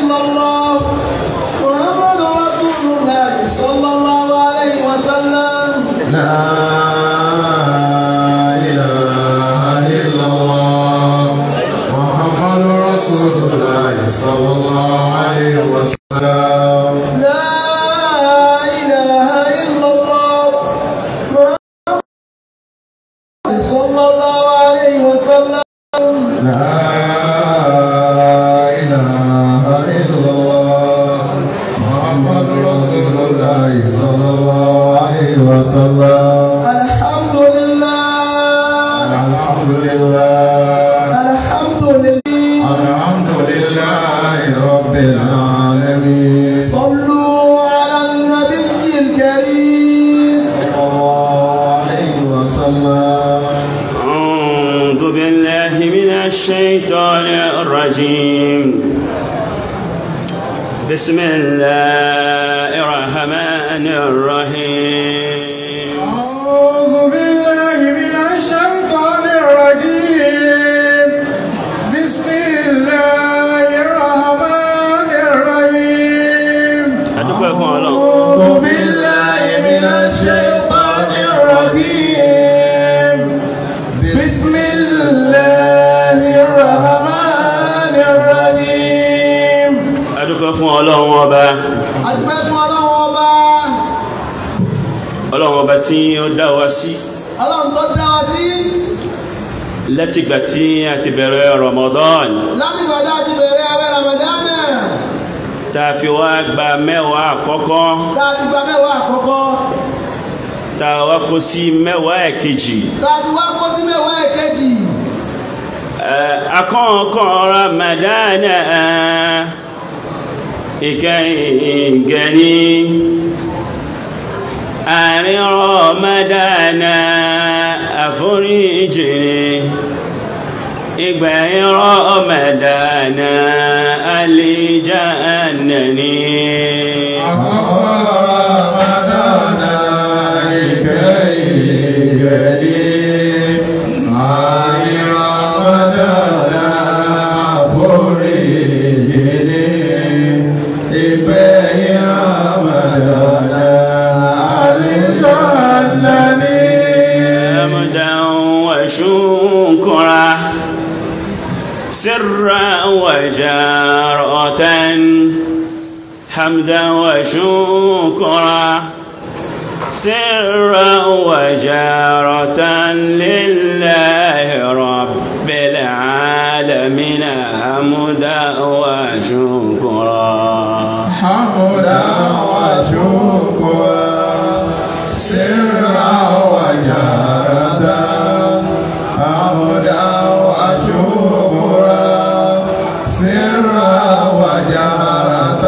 إلا الله محمد رسول الله صلى الله عليه وسلم لا إله إلا الله محمد رسول الله صلى الله عليه وسلم لا إله إلا الله محمد صلى الله عليه وسلم لا إله إلا الله محمد رسول الله صلى الله عليه وسلم الحمد لله الحمد لله الحمد لله الحمد لله رب العالمين صلوا على النبي الكريم صلى الله عليه وسلم أعوذ بالله من الشيطان الرجيم بسم الله الرحمن الرحيم أعوذ بالله من الشيطان الرجيم بسم الله الرحمن الرحيم adúpẹ́ fún ọlọ́run أعوذ بالله من الشيطان الرجيم بسم الله الرحمن الرحيم adúpẹ́ fún ọlọ́run ọba adúpẹ́ fún ọlọ́run ọba ọlọ́run ọba tí ó dá wa sí ọlọ́run tó dá wa sí látìgbà tí a ti bẹ̀rẹ̀ Ramadan láti gbọ́dọ̀ àti bẹ̀rẹ̀ ẹwẹ́ ramadana tá a fi wá gba mẹ́wàá àkọ́kọ́ láti gba mẹ́wàá àkọ́kọ́ tá a wá kó sí mẹ́wàá ẹ̀kejì láti wá kó sí mẹ́wàá ẹ̀kejì Eh, akọ́kọ́ Ramadan ìkẹyìngẹni àárín Ramadan àforíjì ìgbẹ̀yìn Ramadan àlìjánnà ni حمدا وشكرا سرا وجارة حمدا وشكرا سرا وجارة لله رب العالمين حمدا وشكرا حمدا وشكرا سرا وجهرة حمدا وشكرا سرا وجهرة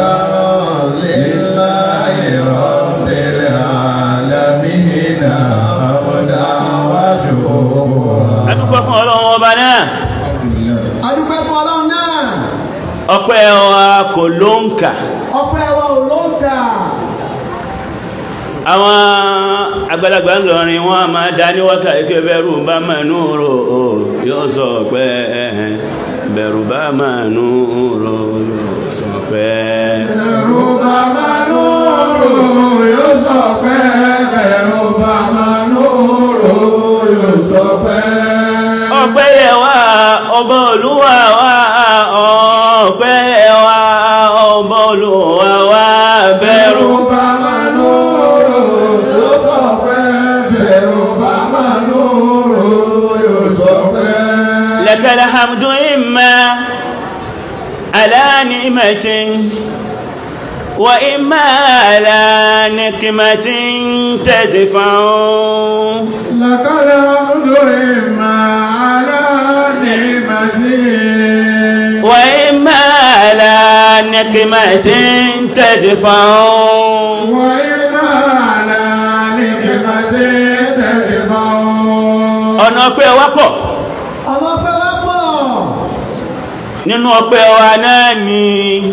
لله رب العالمين حمدا وشكرا adúpẹ́ fún ọlọ́run ọba náà adúpẹ́ fún ọlọ́run náà ọpẹ́ wa kò ló ń kà ọpẹ́ wa ò ló ń kà àwọn àgbàlagbà ń lọrin wọn a máa dá ní wákà ike bẹ̀rù bá máa nú rò ó yóò sọ pé bẹ̀rù bá máa nú rò yóò sọ pé Ẹ̀rù bàbá lóòrò yóò sọ pé ẹ̀rù bàbá lóòrò yóò sọ pé. ọpẹ́ yẹ wá ọba olúwa wá ọpẹ́ yẹ wá ọba olúwa wá bẹ̀rù Ẹ̀rù bàbá lóòrò yóò sọ pé ẹ̀rù bàbá lóòrò yóò sọ pé. لك الحمد إما على نعمة وإما على نقمة تدفع لك الحمد إما على نعمتي وإما على نقمة تدفع وإما على نعمة تدفع ọ̀nà ọpẹ́ wa pọ̀ ọmọ ọpẹ́ wa pọ̀ nínú ọpẹ́ wa náà ni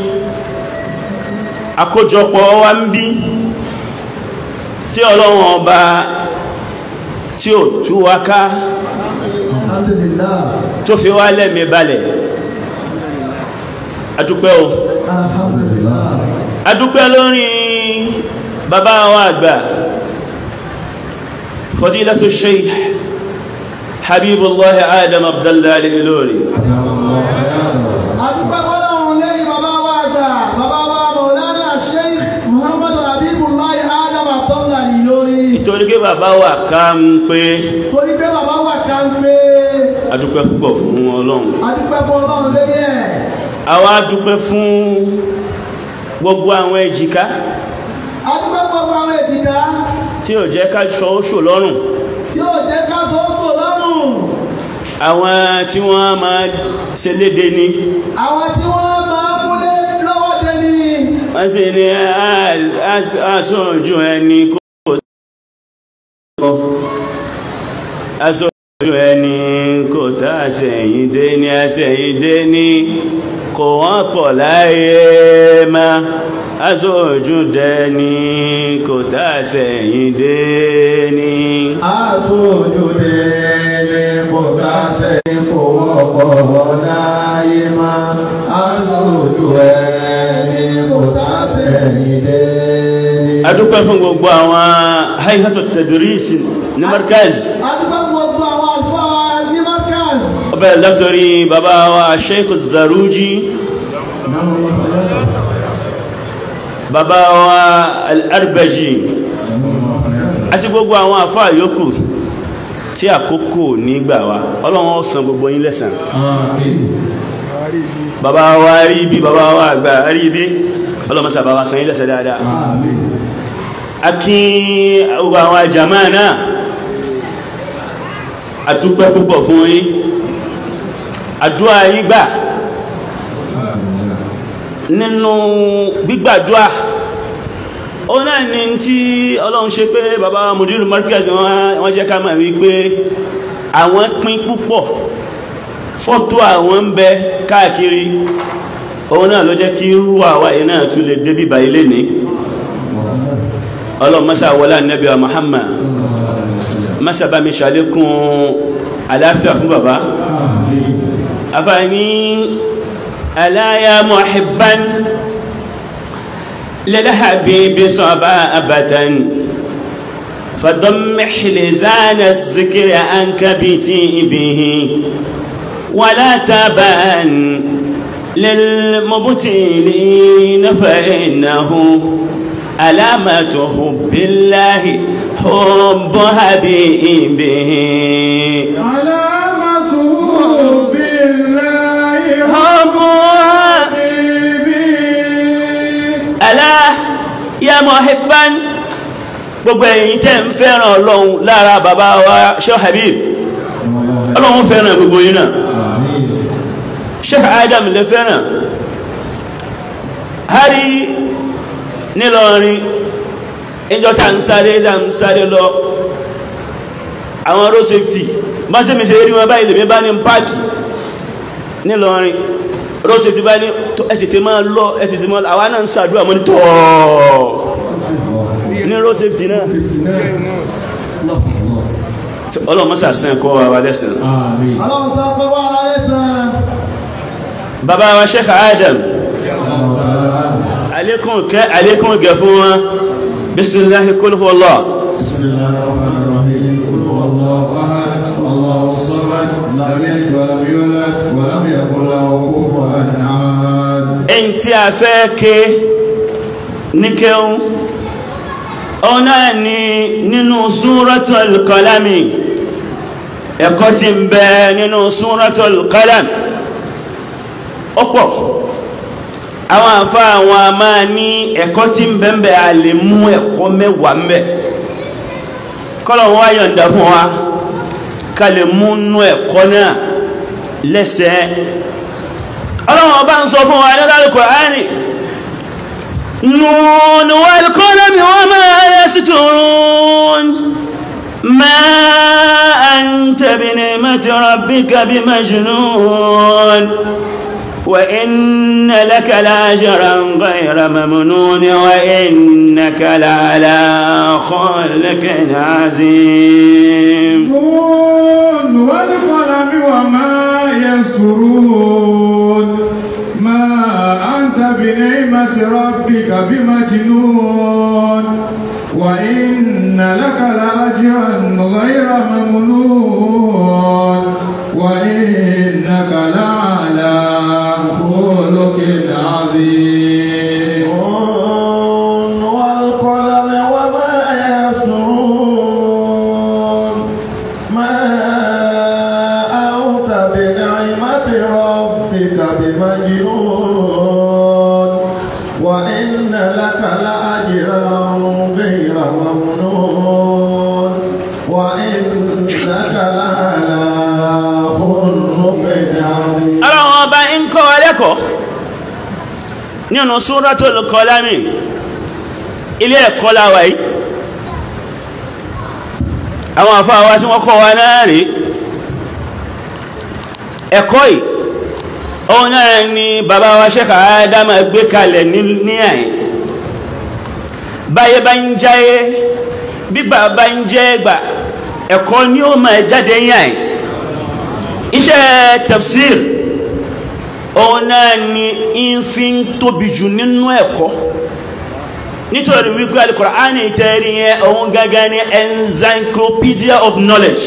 àkójọpọ̀ wa ń bí tí ọlọ́run ọba tí ó tú wa ká alhamdulillah tó fi wá lẹ́mí balẹ̀ adúpẹ́ o alhamdulillah adúpẹ́ lórí bàbá wa àgbà fadilatu sheikh habibullah adam abdallah al-Ilori àtúpẹ́ fọ́lọ́run lẹ́yìn bàbá wa àgbà bàbá wa mọ̀lánà sheikh muhammadu habibullahi adam abdullah Ìlọrí nítorí pé bàbá wa ká ń pé torí pé bàbá wa ká ń pé adúpẹ́ púpọ̀ fún ọlọ́run àtúpẹ́ fọ́lọ́run lẹ́yìn ẹ̀ àwa dúpẹ́ fún gbogbo àwọn èjìká àtúpẹ́ gbogbo àwọn èjìká tí ò jẹ́ ká ṣọ́ oṣù lọ́rùn tí ó jẹ́ ká sọ́sọ́ lọ́rùn àwọn tí wọ́n máa ṣe léde ní àwọn tí wọ́n máa múlé lọ́wọ́ dẹni wọ́n sì ní aṣojú ẹni kò aṣojú ẹni kò tá àṣẹ̀yìn dé ní àṣẹ̀yìn dé ní kò wọ́n pọ̀ láyé má aṣojú dẹni kò tá àṣẹ̀yìn dé ní aṣojú délé kò dáṣẹ́ kò wọ́pọ̀ láyé má aṣojú ẹni kò dáṣẹ́ ìdélé. adúpẹ́ fún gbogbo àwọn haihatu tadris ní markaz àtúpẹ́ gbogbo àwọn àlùfáà ní markaz ọbẹ̀ látọrí bàbá wa sheikh zaruji bàbá wa al-arbaji àti gbogbo àwọn àfá yòókù tí àkókò nígbà wa ọlọ́run ó san gbogbo yín lẹ́san bàbá wa rí bí bàbá wa àgbà rí bí ọlọ́run sà bàbá san yín lẹ́san dáadáa a kí gbogbo àwọn àjàmá náà a dúpẹ́ púpọ̀ fún yín àdúrà yín gbà nínú gbígbàdúà ó náà ni tí ọlọ́run ṣe pé bàbá mùdírù markaz wọ́n jẹ́ ká mọ̀ wípé àwọn pín púpọ̀ fọ́tò àwọn ń bẹ káàkiri òun náà ló jẹ́ kí rú àwa yìí náà tún lè débí bá ilé ní ọlọ́run mọ́sá wọlé ànábì wa Muhammad mọ́sá bá mi ṣàlékún àláfíà fún bàbá afáàní aláyà muhibban للحبيب صبابة فضم حلزان الذكر عنك بتيبه ولا تبان للمبتلين فإنه علامة حب الله حب حبيبه علامته بالله حب حبيبي ألا يا محبا gbogbo ẹ̀yin tẹ́ ń fẹ́ràn ọlọ́run lára bàbá wa Sheikh Habib ọlọ́run fẹ́ràn gbogbo yín náà Sheikh Adam lè fẹ́ràn hari nílọrin ìjọ ta ń sáré ta ń sáré lọ àwọn road safety bá sí mi ṣe rí wọn báyìí lèmi bá ní páàkì nílọrin road safety bá ní ẹ tètè máa lọ ẹ tètè máa lọ àwa náà ń ṣàdúrà mọ́ ní tọ́ọ̀ ní road safety náà ọlọ́mọ́sà sàn kọ́ wa lẹ́sìn ọlọ́run sọ pé wà láyé sàn bàbá wa Sheikh Adam alékún kẹ́ alékún gẹ̀ fún wọn bismillahi kul huwallah بسم الله الرحمن الرحيم قل هو الله احد الله الصمد لم يلد ولم يولد ولم يكن له كفوا احد ẹni tí a fẹ́ ké ní kéhùn ọ̀nà ni nínú súratul qalami ẹ̀kọ́ tí ń bẹ nínú súratul qalam ọ̀pọ̀ àwọn àfá àwọn a máa ní ẹ̀kọ́ tí ń bẹ ń bẹ a lè mú ẹ̀kọ́ mẹ́wàá ń bẹ kọ́lọ̀ wọ́n yọ̀ǹda fún wa ká lè mú nú ẹ̀kọ́ náà lẹ́sẹ̀ẹ́ ọlọ́wọ́n bá ń sọ fún wa nílá Al-Qur'ani nùn wal qalami wa ma yasturun ma anta bi ni'mati rabbika bi majnun wa inna laka la'ajran ghayra mamnun wa innaka la'ala khuluqin azim نون والقلم وما يسرون ما بنعمة ربك بمجنون وإن لك لأجرا غير ممنون وإنك لعلى خلق عظيم والقلم وما يسرون ما أنت بنعمة ربك بمجنون وإن لك لأجرا غير ممنون وإنك لعلى خلق عظيم ọlọ́run ọba ń kọ́ wa lẹ́kọ̀ọ́ nínú Suratul Qalami ilé ẹ̀kọ́ láwà yìí àwọn àfáà wa tí wọ́n kọ́ wa náà rí ẹ̀kọ́ yìí òun náà ni bàbá wa Sheikh Ádámà gbé kalẹ̀ ní ní àyìn báyé bá ń jáyé bí bàbá ń jẹ́ ẹgbà ẹ̀kọ́ ni ó máa jáde yàn iṣẹ́ tafsir òun náà ni ń fi ń tóbi jù nínú ẹ̀kọ́ nítorí wípé Al-Qur'ani tẹ́rí yẹn òun gangan ni encyclopedia of knowledge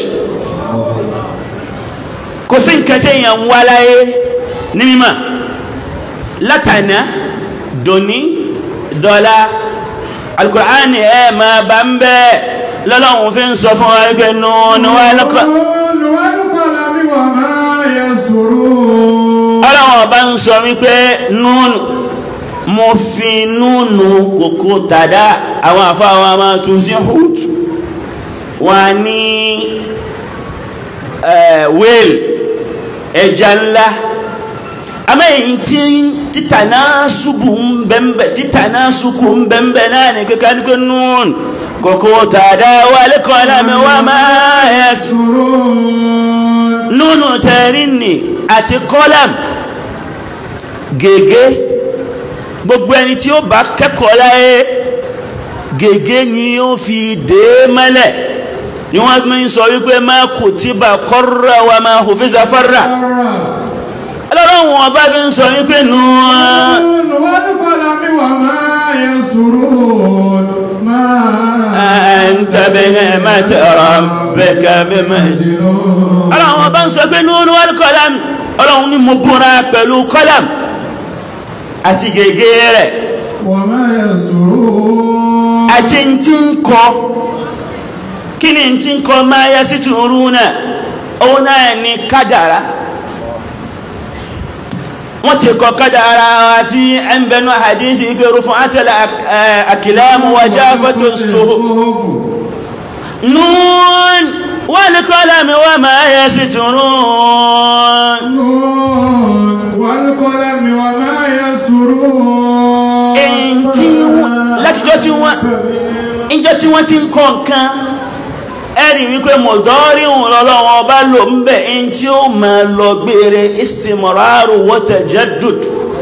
kò sí nǹkan tí èèyàn ń wá láyé ní mímọ̀ látànà dòní dọ́là Al-Qur'ani ẹ̀ máa bá ń bẹ́ẹ̀ lọ́lọ́run fi ń sọ fún wa wípé nùnú wa lọ́kọ̀ والقلم وما يسرون ọlọ́run ọba ń sọ wípé núnù mo fi núnù kòkó tàdá àwọn àfáwọn a máa tún sí hùt wọ́n ní whale ẹja ńlá àmọ́ èyí tí títà náà ṣubú ń bẹ̀m̀bẹ̀ títà náà ṣubú ń bẹ̀m̀bẹ̀ náà ní kíkà ní kí núnù kòkó tàdá wà lẹ́kọ̀ọ́ lámẹ́ wà máa ẹ̀sùn يسرون núnù tẹ̀rí nì àti kọ́lám gègé gbogbo ẹni tí ó bá kẹ́kọ̀ọ́ láyé gègé ni ó fi dé mẹ́lẹ̀ ni wọ́n fi ń sọ wípé má kutiba qarra wa ma hufiza farra ọlọ́run wọn bá fi ń sọ wípé nù والقلم وما يسرون ما anta bi ni'mati rabbika bimajnun ọlọ́run wọn bá ń sọ pé núnù wal qalam ọlọ́run ni mo búra pẹ̀lú kọ́lám àti gègé rẹ̀ وما يسرون àti tí ń kọ kí ni tí ń kọ máa yá sí tùrú náà òun náà ni kádàrá wọ́n ti kọ kádàrá àti ẹnbẹ̀nú àdínsì ìgbèrú fún àtẹ́lẹ̀ àkìlámù wàjá fọ́tò sóhù nún wọ́n ní kọ́lámi wọ́n máa yá sí tùrú نون والقلم وما يسرون èyí tí wọ́n látijọ́ tí wọ́n ìjọ tí wọ́n ti ń kọ nǹkan ẹ̀rí wípé mọ̀dọ́rí òun lọ́lọ́wọ́ ọba lò ń bẹ̀ ẹni tí ó máa lọ gbére istimraru wa tajaddud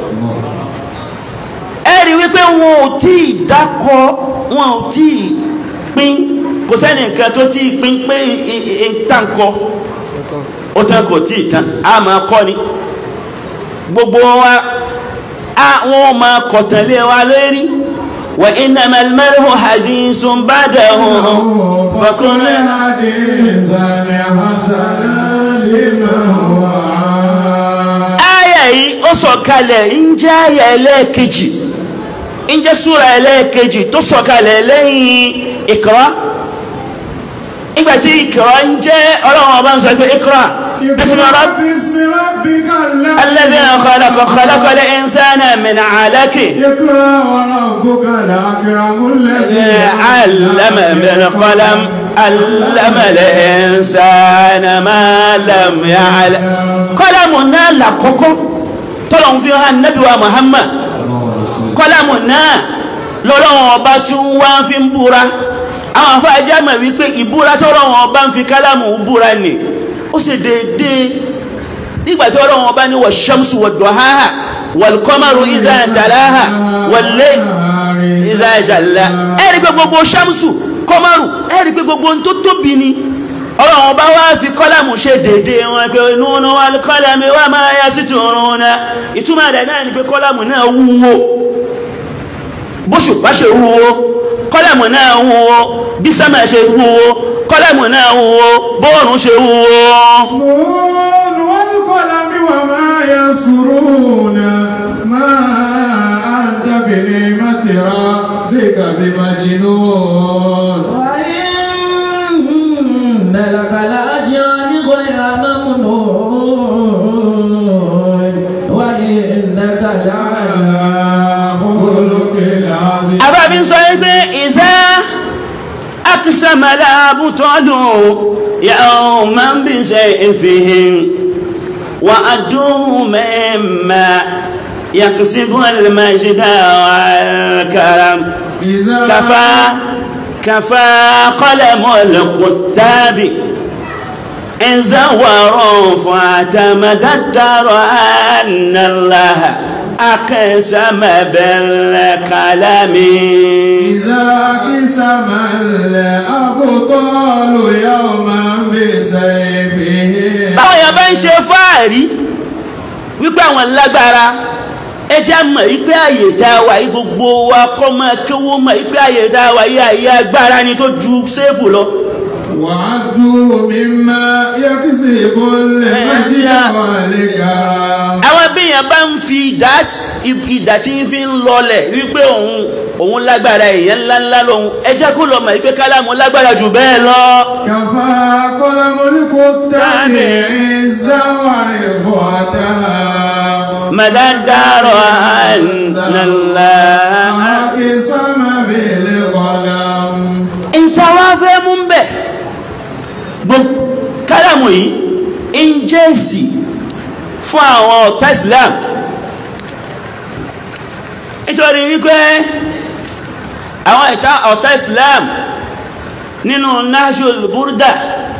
ẹ̀rí wípé wọn ò tí ì dákọ wọn ò tí ì pín kò sẹ́ni nǹkan tó tí ì pín pé ìtànkọ ó tán kò tí ì tán a máa kọ́ ni gbogbo wa a wọn máa kọ̀tànlé wa lórí wa innamal mar'u hadithun ba'dahu fakun حديثا حسنا لما وعى aya yìí ó sọ̀kalẹ̀ ń jẹ́ aya ẹlẹ́ẹ̀kejì ń jẹ́ súra ẹlẹ́ẹ̀kejì tó sọ̀kalẹ̀ lẹ́yìn Iqra nígbàtí Iqra ń jẹ́ ọlọ́run ọba ń sọ pé Iqra bismi rabb باسم ربك الذي خلق خلق الإنسان من علق اقرأ وربك الأكرم الذي علم بالقلم علم الإنسان ما لم يعلم قلم náà lákọ́kọ́ tọ́lọ̀ fi hàn Nábì wa Muhammad kọ́lámù náà lọ́lọ́wọ́n ọba tún wá fi ń búra àwọn afáàjá mọ̀ wípé ìbúra tọ́lọ́wọ́n ọba ń fi kálámù búra nì ó sì déédéé nígbà tí ọlọ́wọ́n ọba ní wà ṣamsu wà dọ̀háhà wà kọ́márù ìzà tàláhà wà lé ìzà ìjàlá ẹ̀rí pé gbogbo ṣamsu kọ́márù ẹ̀rí pé gbogbo ohun tó tóbi ni ọlọ́run bá wá fi kọ́lámù ṣe dédé wọn pé nínú wà kọ́lámù wà máa yá sí tòrún náà ìtumọ̀ rẹ̀ náà ni pé kọ́lámù náà wúwo bóṣùpá ṣe wúwo kọ́lámù náà wúwo bí sámà ṣe wúwo kọ́lámù náà wúwo bóòrùn ṣe wúwo. نون والقلم وما يسرون ما أنت بنعمة ربك بمجنون وإن لك لأجرا غير ممنون وإنك لعلى خلق عظيم àbábí ń sọ pé ìzá akísàmàlà àbútọ́lù yàó máa ń bí ṣe ìfihìn wà á dùn mẹ́mà yàkùsíbù alìmáṣídà àkàràm إذا kàfà kàfà kọ́lẹ̀mọ́ lẹ́kùtàbí إذا وروا فاعتمدت أن الله أقسم بالكلام إذا قسم الأبطال يوما بسيفه báwọn yẹn bá ń ṣe fáàrí wípé àwọn lágbára ẹ jẹ́ mọ̀ wípé àyè tá a wà yí gbogbo wa kọ́ máa kéwó mọ̀ wípé àyè tá a wà yí àyè agbára ni tó ju séèfù lọ. وعدوا مما يكسب المجد والكرم àwọn bíyàn bá ń fi ìdá ìdá tí ń fi ń lọlẹ̀ wípé òun òun lágbára èèyàn ńláńlá lòun ẹ jẹ́ kó lọ mọ̀ wípé kálámù lágbára jù bẹ́ẹ̀ lọ. كفى قلم الكتاب عزا ورفعتا مددار أن الله أقسم بالقلم ìta wá fẹ́ mú ń bẹ̀ gbogbo kálámù yìí ń jẹ́ èsì fún àwọn ọ̀tá Islam nítorí wípé àwọn ìta ọ̀tá Islam nínú Nahjul Burda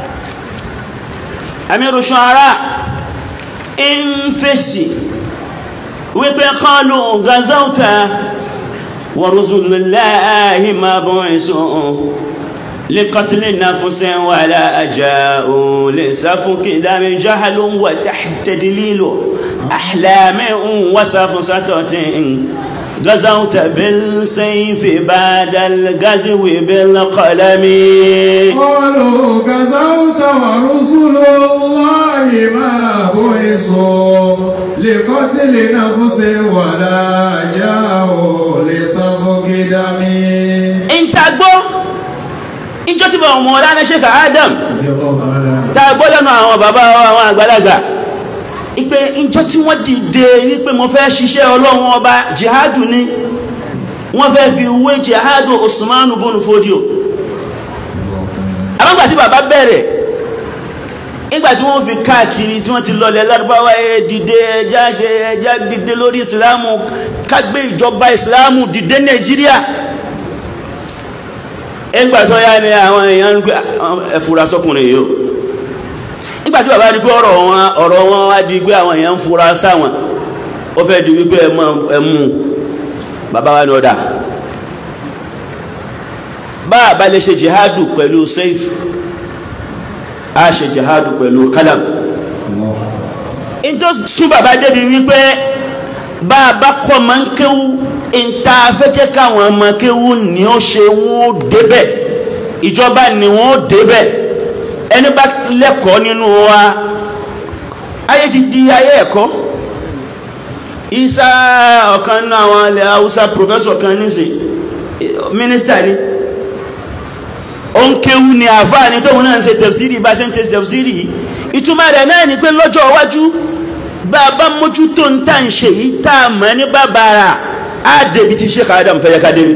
Amiru Shu'ara ń fèsì wípé qalu gazawta ورسل الله مبعوثون لقتل نفس ولا جاءوا لسفك دم جهل وتحت دليل أحلام وسفسطة غزوت بالسيف بعد الغزو بالقلم قالوا غزوت ورسل الله ما بعثوا لقتل نفس ولا جاءوا لسفك دم انت gbọ́ ìjọ tí bọ̀ ọmọ ọ̀rá Sheikh Adam tá a gbọ́ lẹ́nu àwọn bàbá wa àwọn àgbàlagbà ipe ìjọ tí wọ́n dìde wípé mo fẹ́ ṣiṣẹ́ ọlọ́run ọba jihadu ni wọ́n fẹ́ fi wé jihadu Usmanu bonu Fodio àmọ́gbà tí bàbá bẹ̀rẹ̀ nígbà tí wọ́n fi káàkiri tí wọ́n ti lọlẹ̀ lárúbáwá ẹ dìde ẹjá ṣe ẹjá dìde lórí ìsìlámù kágbé ìjọba ìsìlámù dìde Nàìjíríà ẹgbà tó yá ni àwọn èèyàn ń gbé ẹfura sọkùnrin yìí o nígbà tí bàbá di pé ọ̀rọ̀ wọn ọ̀rọ̀ wọn wá di pé àwọn èèyàn ń fura sáwọn ó fẹ́ di wípé ẹmú bàbá wa ní ọ̀dà bá a bá lè ṣe jihadu pẹ̀lú seif a ṣe jihadu pẹ̀lú kalam in tó sún bàbá débi wípé bá a bá kọ́ máa ń kéwú ìta afẹ́jẹ́ káwọn ọmọ kéwú ni ó ṣe wọ́n ó débẹ̀ ìjọba ni wọ́n ó débẹ̀ ẹni bá lẹ́kọ̀ọ́ nínú wa ayé ti di ayé ẹ̀kọ́ isa ọ̀kan nínú àwọn ilẹ̀ haúsá professor kan nísìn mínísítà ni ó ń kéwú ni àfáà ni tóun náà ń ṣe tẹ̀fsírì bá ṣe ń tẹ̀sí tẹ̀fsírì yìí ìtumọ̀ rẹ̀ náà ni pé lọ́jọ́ iwájú bá a bá mójútó ń tà ń ṣe yìí tá a mọ̀ ní bàbàrà á débi tí Sheikh Adam fẹ́ yẹ ká débi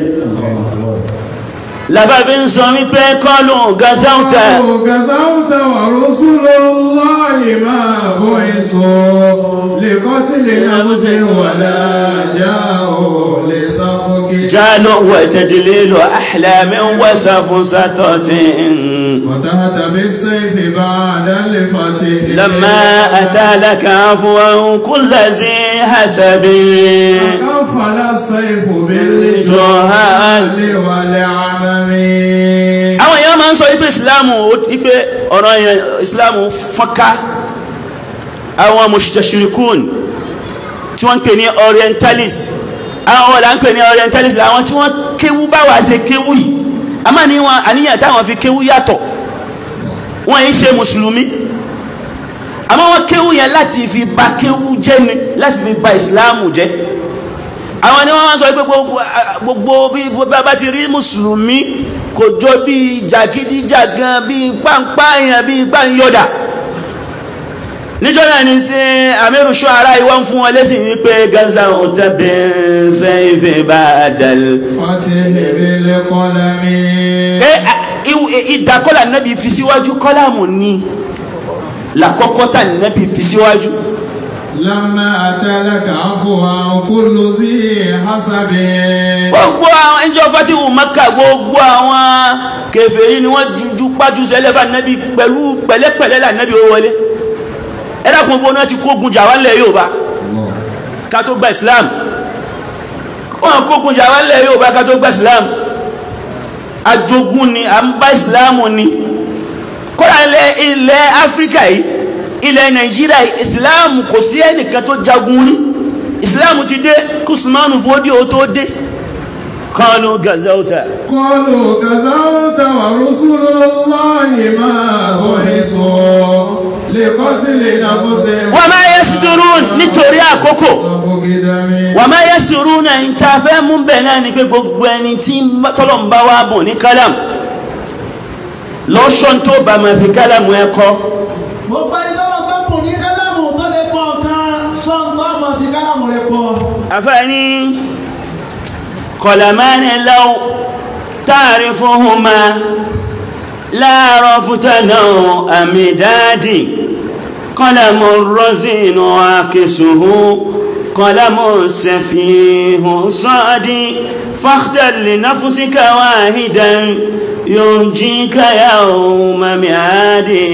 làbàbí ń sọ wípé kọlù gazauta غزوت ورسل الله ما بعثوا لقتل نفس ولا جاءوا لسفك جال وتدليل أحلام وسفسطة فتحت بالسيف بعد الفتح لما أتى لك عفوا كل ذي حسب كفل السيف بالجهال والعمم àwọn èèyàn máa ń sọ ipe ìsìláàmù ipe ọ̀rọ̀ yẹn islam fọ́nká àwọn mustashirikun tí wọ́n ń pè ní orientalist àwọn ọ̀la ń pè ní orientalist àwọn tí wọ́n kéwú báwa ṣe kéwú yìí a máa ní wọn àníyàn táwọn fi kéwú yàtọ̀ wọ́n yìí ṣe mùsùlùmí àmọ́ wọ́n kéwú yẹn láti fi ba kéwú jẹ́ ni láti fi ba ìsìláàmù jẹ́ àwọn ni wọ́n máa sọ pé gbogbo gbogbo bí bá ti rí mùsùlùmí kò jọ bí jàgídíjàgan bí pàǹpáyàn bí gbàǹyọ̀dà níjọ́ náà ní sí àmírù ṣọ́ara ìwọ́n fún wọn lẹ́sìn wípé ganza òtẹ́bẹ̀ sẹ́yìnfẹ́ bá dàl Fatihi qalami. ìdàkọ́là nábì fi síwájú kọ́làmù ni làkọ́kọ́ tà nábì fi síwájú Lamma atalaka afwa kullu zi hasabi. gbogbo àwọn ẹjọ́ fatihu maka gbogbo àwọn kèfèrí ni wọ́n jujú pájú sẹ́lẹ̀ bá nábì pẹ̀lú pẹ̀lẹ́pẹ̀lẹ́ là nábì ó wọlé ẹ̀dàkùn gbogbo náà ti kógun jà wá lẹ̀ Yorùbá ká tó gba Islam wọ́n kógun jà wá lẹ̀ Yorùbá ká tó gba Islam ajogun ni à ń bá Islam ni kọ́ra ilẹ̀ ilẹ̀ Áfíríkà yìí ilẹ̀ Nàìjíríà yìí Islam kò sí ẹnìkan tó jagun rí Islam ti dé kùsùmánù fòdíò tó dé kánú gazauta Qalu gazawta wa rusulullahi ma bu'isu liqatli nafsin. wà máa yẹ sídúrún nítorí àkókò Tafugidami. wà máa yẹ sídúrún náà ń ta fẹ́ mú bẹ̀ náà ni pé gbogbo ẹni tí tọ́lọ̀mbá wa bùn ní kálàmù lọ́ṣọ́n tó bá máa fi kálàmù ẹ kọ́ gbogbo ẹni tó wọn bá kùn ní kálámù tó lè pọ̀ nǹkan sọ́ǹtọ́ àmọ́ fi kálámù rẹ̀ pọ̀. àfẹ́ni kọ̀làmánì lọ́wọ́ ta'rifuhuma láàárọ̀ fútánà àmì dáàdì kọ́làmù rọ́sìnù àkẹsùhù kọ́làmù sẹ̀fìhù sọ́ọ̀dì fàtàlì náfúsíkà wáhìdàn yunjika yawma mi'adi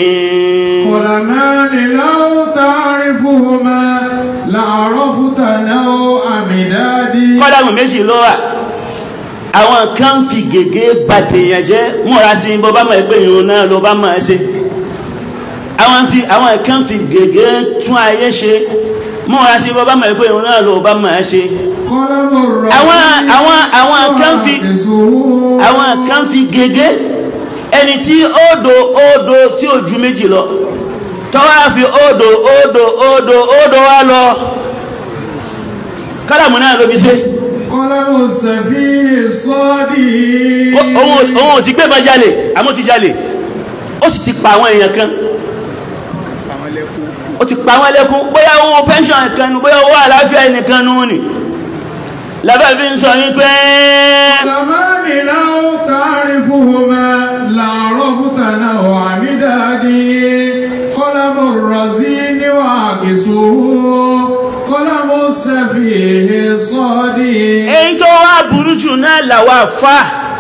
علمان لو تعرفهما لعرفت نوع مدادي kọ́dàmù méjì ló wà àwọn kan fi gègé bàtèèyàn jẹ́ múra sí bó bá mọ̀ pé ìrun náà ló bá mọ̀ ẹ́ ṣe àwọn fi àwọn kan fi gègé tún ayé ṣe múra sí bó bá mọ̀ pé ìrun náà ló bá mọ̀ ẹ́ ṣe قلم الرحيم àwọn àwọn àwọn kan fi وعكسه àwọn kan fi gègé ẹni tí ódò ódò tí ò ju méjì lọ tọ́wọ́ fi ódò ódò ódò ódò wá lọ kọ́dàmù náà ló fi ṣe. قلم السفيه الصادق Ó- òun ò- òun ò sì gbé bá jalè àmọ́ ti jalè ó sì ti pa àwọn èèyàn kan ó ti pa àwọn ẹlẹ́kún bóyá owó pension kan nù bóyá owó àlàáfíà ẹnìkan nù ní lábẹ́ fi ń sọ yín pé علمان لو تعرفهما لعرفت نوع مدادي قلم الرزين وعكسه قلم السفيه الصادق èyí tó wá burú jù náà làwọn àfa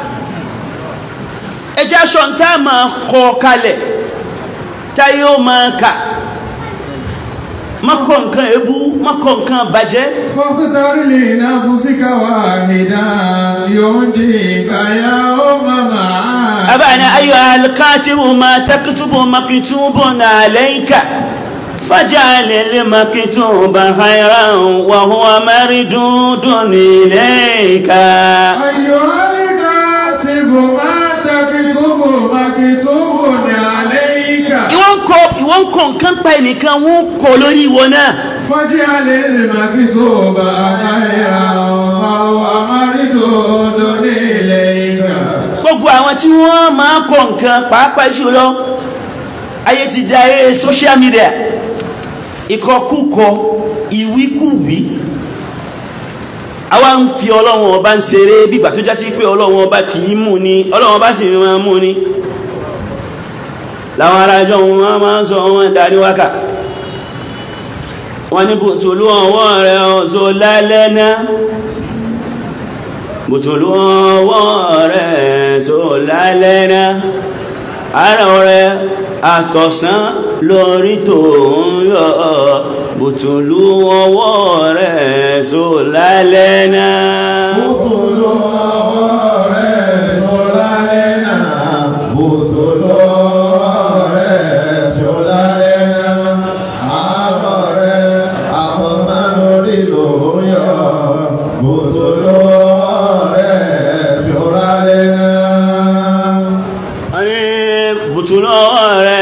ẹjẹ́ aṣọ ń tá a máa kọ kalẹ̀ táyé ó máa kà mọ́kọ̀ nǹkan èébú mọ́kọ̀ nǹkan bàjẹ́ فاختر لنفسك واحدا ينجيك يوم معاد أبانا أيها الكاتب ما تكتب مكتوب عليك فاجعل المكتوب خيرا وهو مردود إليك أيها الكاتب ما تكتب مكتوب عليك ìwọ́n kọ ìwọ́n kọ nǹkan pa ẹnìkan wọ́n kọ lórí ìwọ náà فاجعل المكتوب خيرا وهو مردود إليك gbogbo àwọn tí wọ́n máa kọ nǹkan pàápàá jùlọ ayé ti di ayé social media ìkọkúkọ ìwíkúwí àwa ń fi ọlọ́run ọba ń ṣeré bígbà tó jásí pé ọlọ́run ọba kì í mú ni ọlọ́run ọba sì máa mú ni láwọn arájọ́ wọn máa ń sọ wọn darí wákà wọ́n ní bùtùlù ọwọ́ rẹ̀ ọ̀zọ́ lálẹ́ náà bùtùlù ọwọ́ rẹ̀ ọ̀zọ́ lálẹ́ náà ara rẹ̀ àtọ̀sán lórí tó ń yọ bùtùlù ọwọ́ rẹ̀ ọ̀zọ́ lálẹ́ náà Bùtùlù ọwọ́ rẹ̀ tó lálẹ́ náà, bùtùlù ọwọ́ rẹ̀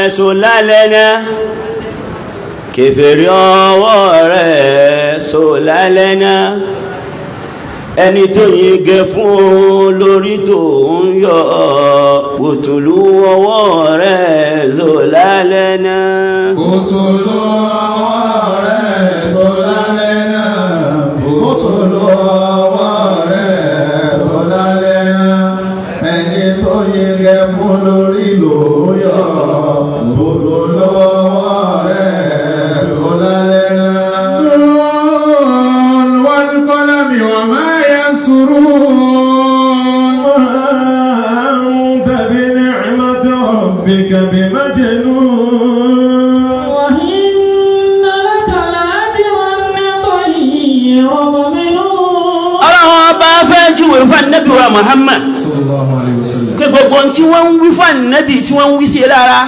rẹ̀ so lálẹ́ náà kèfèrí ọwọ́ rẹ̀ so lálẹ́ náà ẹni tó yege fún lórí tó ń yọ òtùlú ọwọ́ rẹ̀ so lálẹ́ náà Òtòló ọwọ́ rẹ̀ sọ lálẹ́ náà. Òtòló ọwọ́ rẹ̀ sọ lálẹ́ náà. Ẹni tó yẹgẹ fún lórí ló yọ. Òtòló ọwọ́ rẹ̀ sọ lálẹ́ náà. والقلم وما يسرون أنت بنعمة ربك بمجنون وإن لك لأجرا غير ممنون ọlọ́run ọba fẹ́ júwe fún ànábì wa Muhammad صلى الله عليه وسلم pé gbogbo ohun tí wọ́n ń wí fún ànábì tí wọ́n ń wí sí lára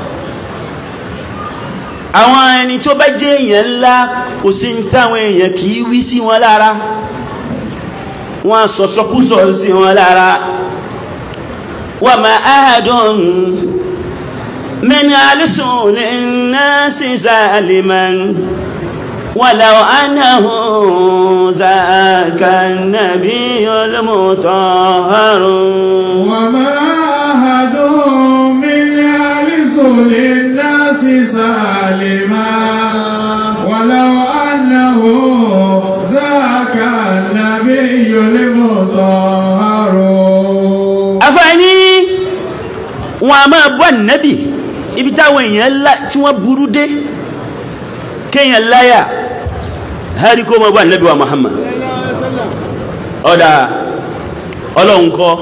àwọn ẹni tó bá jẹ́ èèyàn ńlá kò sí ní táwọn èèyàn kì í wí sí wọn lára wọ́n sọ̀sọ́kúsọ sí wọn lára wa ma ahadun min alisuni nasi zaliman ولو أنه ذاك النبي المطهر وما أحد من يعرس للناس سالما ولو أنه ذاك النبي المطهر afẹ́ni wọn a máa bọ́ nẹ́bì ibi táwọn èèyàn ńlá tí wọ́n burú dé kéèyàn láyà hárí kó máa bọ́ nẹ́bì wa Muhammad ọ̀dà ọlọ́run kọ́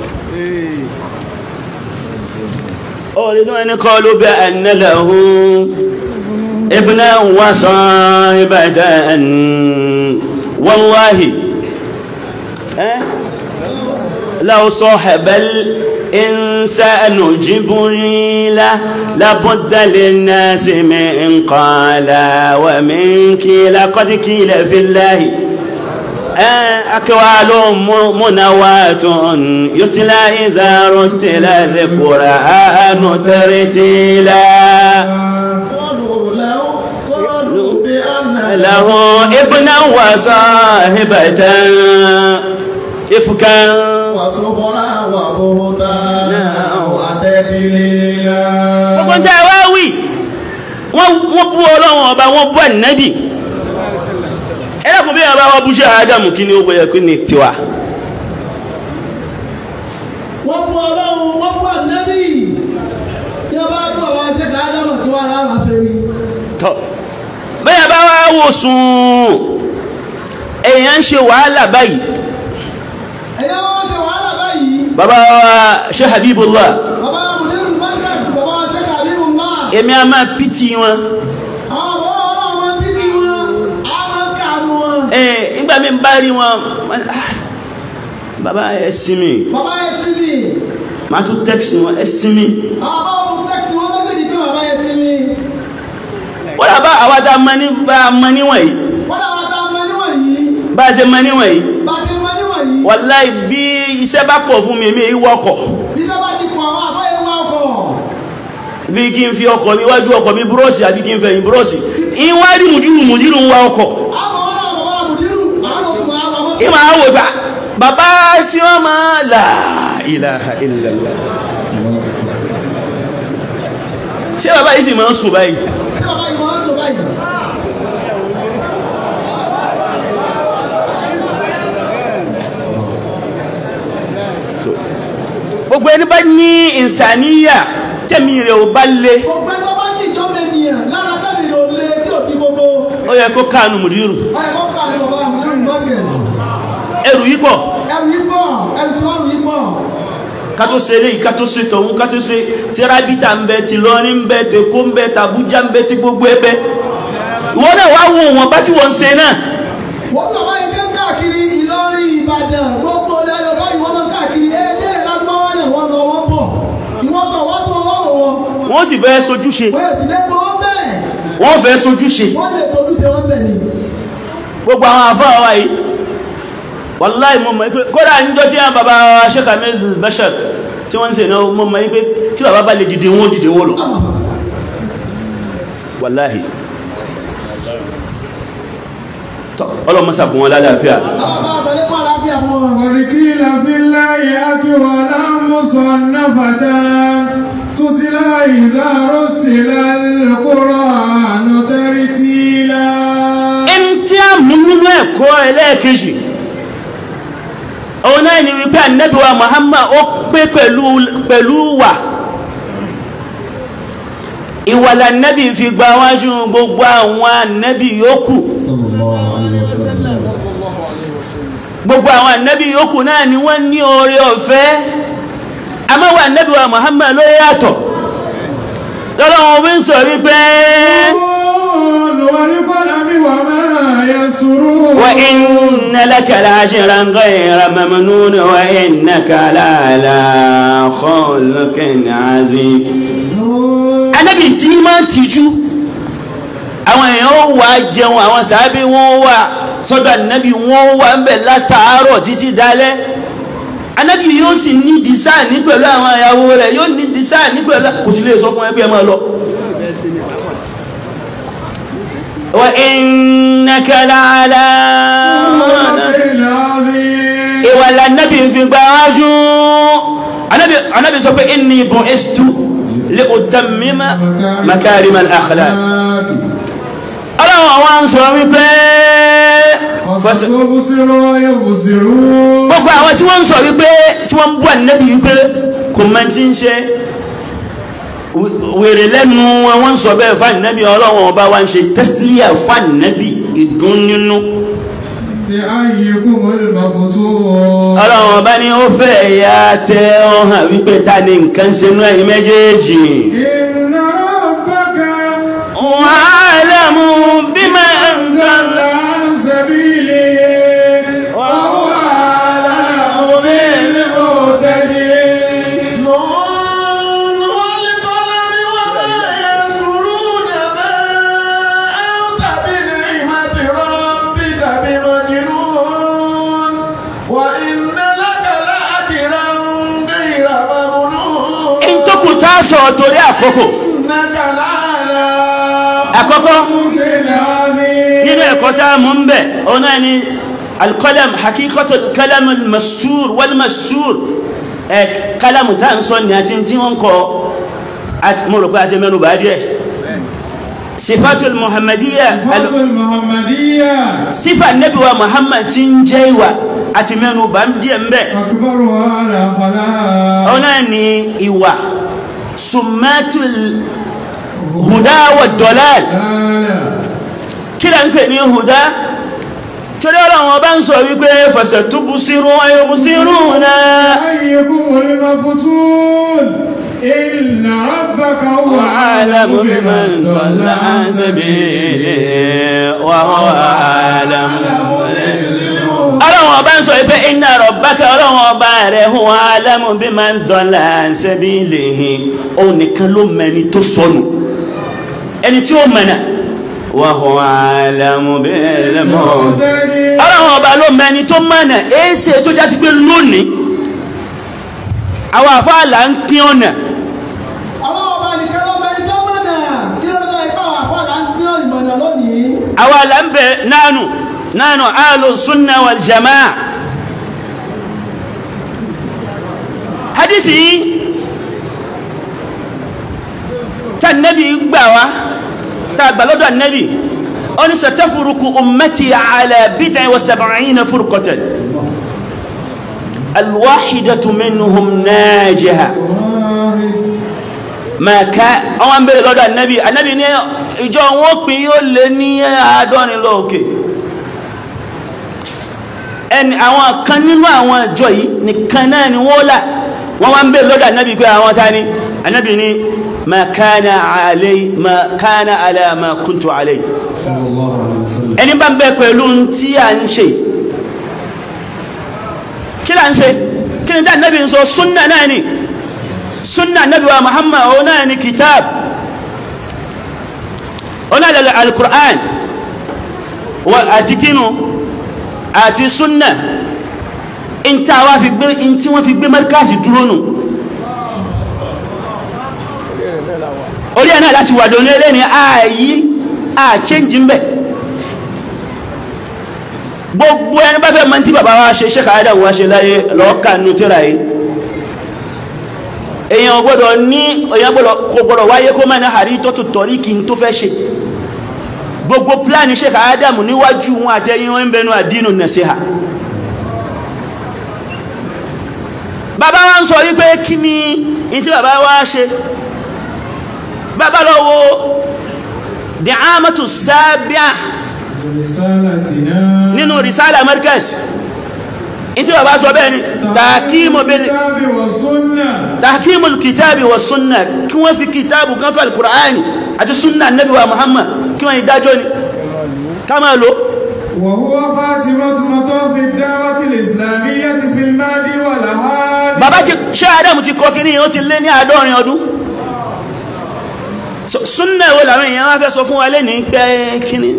ọ̀rẹ́ tí wọ́n ní kọ́ ló bẹ́ ẹ̀nẹ́lẹ̀hún ibùnà wàsàn ibàdàn wallahi ẹ́ لو صاحب الإنسان جبريل لابد للناس من قال ومن كيل قد كيل في الله أكوال منوات يتلى إذا رتل القرآن ترتيلا قالوا لو قالوا بأن له ابنا وصاحبة إفكا وسخرا وبهتانا وتدليلا gbogbo ń tẹ́ wá wí wọ́n wọ́n bú ọlọ́run ọba wọ́n bú ànábì ẹlẹ́kùn bí ọba wọ́n bú ṣe àádámù kí ni ó gbọ́yẹ kí ni tiwa wọ́n bú ọlọ́run wọ́n bú ànábì tí wọ́n bá bú àwọn aṣẹ́kà ádámù tí wọ́n láwọn afẹ́rí. tọ́ bẹ́ẹ̀ bá wá wò sùn èèyàn ń ṣe wàhálà báyìí ẹ̀yẹ́ wọ́n ṣe wàhálà báyìí bàbá wa ṣe Habibullah bàbá mùdírù mọ́tíkàsì bàbá aṣẹ́kà àbíbù ńlá èmi a máa pìtì wọn àwọn bàbá ọlọ́run wọn bíbí wọn á máa ń kàánú wọn. ẹ̀ nígbà mi bá rí wọn ah, bàbá ẹ sinmi bàbá yẹn sí mi màá tún tẹ́kisì wọn ẹ sinmi àwọn bàbá wọn tẹ́kisì wọn méjèèjì pé bàbá yẹn sí mi. wọ́n dà bá àwa tá a mọ ní bá a mọ níwọ̀n yìí wọ́n làwọn ta mọ níwọ̀n yìí bá a ṣe mọ níwọ̀n yìí bá ti mọ níwọ̀n yìí wàláì bí iṣẹ́ bá pọ̀ fún mi mi ì wọkọ̀ bí sábà ti pọ̀ àwọn àfọyẹ́ wá ọkọ̀ bí kí n fi ọkọ̀ mi wájú ọkọ̀ mi búrọ́ọ̀sì àbí kí n fẹ̀yìn búrọ́ọ̀sì ìwádìí mùdírù mùdírù ń wa ọkọ̀ àwọn wọn làwọn bàbá mùdírù àwọn òkùnkùn àwọn àwọn ìmọ̀ àwò gbà bàbá tí wọ́n máa là ilaha illallah ṣé bàbá yìí sì máa ń sùn báyìí tí bàbá yìí wọ́n sọ báyìí. So, gbogbo ẹni bá ní ìsàníyà tẹ̀mí rẹ̀ ò bá lé gbogbo ẹgbẹ́ bá ní ìjọba ènìyàn lára tẹ́lẹ̀ ìrò lé tí ò di gbogbo ó yẹ kó káànù mùdírù ẹ̀kọ́ kà ní bàbá mùdírù mọ́gẹ̀sì ẹrù yìí pọ̀ ẹrù yìí pọ̀ ẹrù tí wọ́n yìí pọ̀ ká tó ṣe eléyìí ká tó ṣe tọ̀hún ká tó ṣe tírábítà ń bẹ ti lọrin ń bẹ tèkó ń bẹ tàbújá ń bẹ ti gbogbo ẹ bẹ ìwọ náà wá wo wọn bá tí wọn ń ṣe náà wọ́n bí bàbá yìí ṣe ń káàkiri Ìlọrin Ìbàdàn gbogbo ilẹ̀ Yorùbá yìí wọ́n máa ń káàkiri ẹgbẹ́ ìlànàmọ́wá náà wọ́n lọ wọ́n bọ̀ ìwọ́n tọ̀ wọ́n tún wọ́n wò wọ́n wọ́n sì fẹ́ sojúṣe wọ́n èsì lẹ́gbọ́n wọ́n bẹ̀rẹ̀ wọ́n fẹ́ sojúṣe wọ́n lè tóbi ṣe wọ́n bẹ̀ ni. gbogbo àwọn àfáà wa yìí wàláì mo mọ̀ pé kódà níjọ́ tí àwọn bàbá wa Sheikh Ahmed Bashir tí wọ́n ń ṣe náà mo mọ̀ pé tí bàbá bá lè dìde wọn ó dìde wọn lọ wàláhì tọ́ ọlọ́mọ́sà fún wọn lálàáfíà ọlọ́pàá àtàlẹ́kùn àlàáfíà fún wọn. قد قيل في الله أكولا مصنفة تتلى إذا رتل القرآن ترتيلا ẹni tí a mú nínú ẹ̀kọ́ ẹlẹ́ẹ̀kejì òun náà ni wípé ànábì wa Muhammad ó pé pẹ̀lú pẹ̀lú wà ìwà lànábì fi gba wájú gbogbo àwọn ànábì yòókù صلى الله عليه وسلم gbogbo àwọn ànábì yòókù náà ni wọ́n ní oore ọ̀fẹ́ amáwà ànábì wa Muhammad ló yàtọ̀ lọ́lọ́wọ́n bí ń sọ wípé والقلم وما يسرون وإن لك لأجرا غير ممنون وإنك لعلى خلق عظيم Ànábì tí máa ń tijú àwọn èèyàn ó wà jẹun àwọn sàábí wọn wà sọ́dọ̀ Ànábì wọn wà ń bẹ̀ látàárọ̀ títí dalẹ́ Ànábì yóò sì ní dísáà ní pẹ̀lú àwọn ìyàwó rẹ̀ yóò ní dísáà ní pẹ̀lú kò sí lè sọ fún ẹgbẹ́ máa lọ. wa innaka la'ala العظيم ìwà lànàbì fi gba wájú Ànábì Ànábì sọ pé inni bu'istu li utammima makarimal akhlaq ọlọ́run àwọn ń sọ wípé fọ́sẹ̀ فستبصر ويبصرون gbogbo àwọn tí wọ́n ń sọ wípé tí wọ́n ń bú ànábì wípé kò mọ tí ń ṣe wèrè lẹ́nu wọn wọ́n ń sọ bẹ́ẹ̀ fún ànábì ọlọ́run ọba wa ń ṣe tẹ́sílíà fún ànábì ìdún nínú لأيكم المفتون ọlọ́run ọba ni ó fẹ́ ya tẹ ọ hàn wípé ta ni nǹkan ṣe nú ẹ̀yin méjèèjì إن ربك wa'alamu bima anzala عن سبيله وهو أعلم بالمهتدين نون والقلم وما يسطرون ما أنت بنعمة ربك بمجنون وإن لك لأجرا غير ممنون ìtòkù tá a sọ torí àkókò إنك لعلى àkọ́kọ́ خلق عظيم nínú ẹ̀kọ́ tá a mú ń bẹ̀ ọ̀nà ni alkalam hakikatu alkalam almastur walmastur ẹ̀ kalamu tá a ń sọ ní àti tí wọ́n kọ àti mo rò pé àti mẹ́nu bá díẹ̀ sifatul muhammadiyya al- الفتوى المحمدية sifa nabi wa muhammad ti ń jẹ́ ìwà àti mẹ́nu bá ń díẹ̀ ń bẹ̀ أكبرها الأخلاق ọ̀nà ni ìwà summatul huda wa dalal kí lẹ́ ń pè ní huda torí ọlọ́run ọba ń sọ wípé fasatubsiru wa yubsiruna أيكم المفتون إن ربك هو وأعلم بمن ضل عن سبيله وهو أعلم ọlọ́run ọba ń sọ wípé inna rabbaka ọlọ́run ọba rẹ̀ huwa a'lamu biman dalla an sabilihi òun nìkan ló mẹni tó sọnù ẹni tí ó mẹ̀nà wa huwa a'lamu bil muhtadin ọlọ́run ọba ló mẹni tó mẹ̀nà èéṣe tó jásí pé lónìí àwọn àfáàlà ń pín ọ̀nà ọlọ́ọ̀bá nìkan ló mẹ́rin tó mọ̀nà kí ló dé ipá wà fọ́lá ń gbé ìmọ̀nà lónìí. àwọn àlà ń bẹ nánú nánú ahlu sunna wal jamaa hadisi yìí tá nabi gbà wá tá gbà lọ́dọ̀ nabi ó ní satafuruku ummati ala bid'in wa sab'ina furqatan alwahidatu minhum najiha màkà àwọn ń bèèrè lọ́dọ̀ ànábì ànábì ní ìjọ wọn pín yóò lé ní àádọ́rin lóòkè ẹni àwọn kan nínú àwọn ìjọ yìí nìkan náà ni wọ́n là wọ́n wá ń bèèrè lọ́dọ̀ ànábì pé àwọn ta ni ànábì ní ma kana alay ma kana ala ma kuntu alay صلى الله عليه وسلم ẹni bá ń bẹ pẹ̀lú tí a ń ṣe kí là ń ṣe kí ni tí ànábì ń sọ súnnà náà ni sunna nabi wa muhammad ona ni kitab ona lal alquran wa àti kinu àti sunna in ta wa fi gbé in tí wọ́n fi gbé markazi dúró nù orí ẹ̀ náà láti wà dòní eléni ààyí àchéǹjì ń bẹ̀ gbogbo ẹni bá fẹ́ mọ́ tí bàbá wa ṣe ṣe káyádà wá ṣe láyé lọ́ọ̀kà nù tíra yìí èèyàn gbọ́dọ̀ ní èèyàn gbọ́dọ̀ kò gbọ́dọ̀ wáyé kó máa ní àrí tó tó tọ̀rí kí n tó fẹ́ ṣe gbogbo pláàni ṣe káyádà mù níwájú wọn àtẹ̀yìn wọn ń bẹnu àdínù nasiha bàbá wa ń sọ wípé kí ni in tí bàbá wa ṣe bàbá lọ wo dìámàtù sábíà رسالتنا nínú risala markaz in tí bàbá sọ bẹ́ẹ̀ ni tàkímù bil الكتاب والسنة تحكيم الكتاب والسنة كما في كتاب كما في القرآن àti sunna النبي ومحمد كما يداجون كما لو وهو خاتمة مطاف الدعوة الإسلامية في الماضي والهادي bàbá ti ṣe Ádámù ti kọ́ kíní ó ti lé ní àádọ́rin ọdún So, sunna wo làwọn èèyàn wá fẹ́ sọ fún wa lé ní pé kíní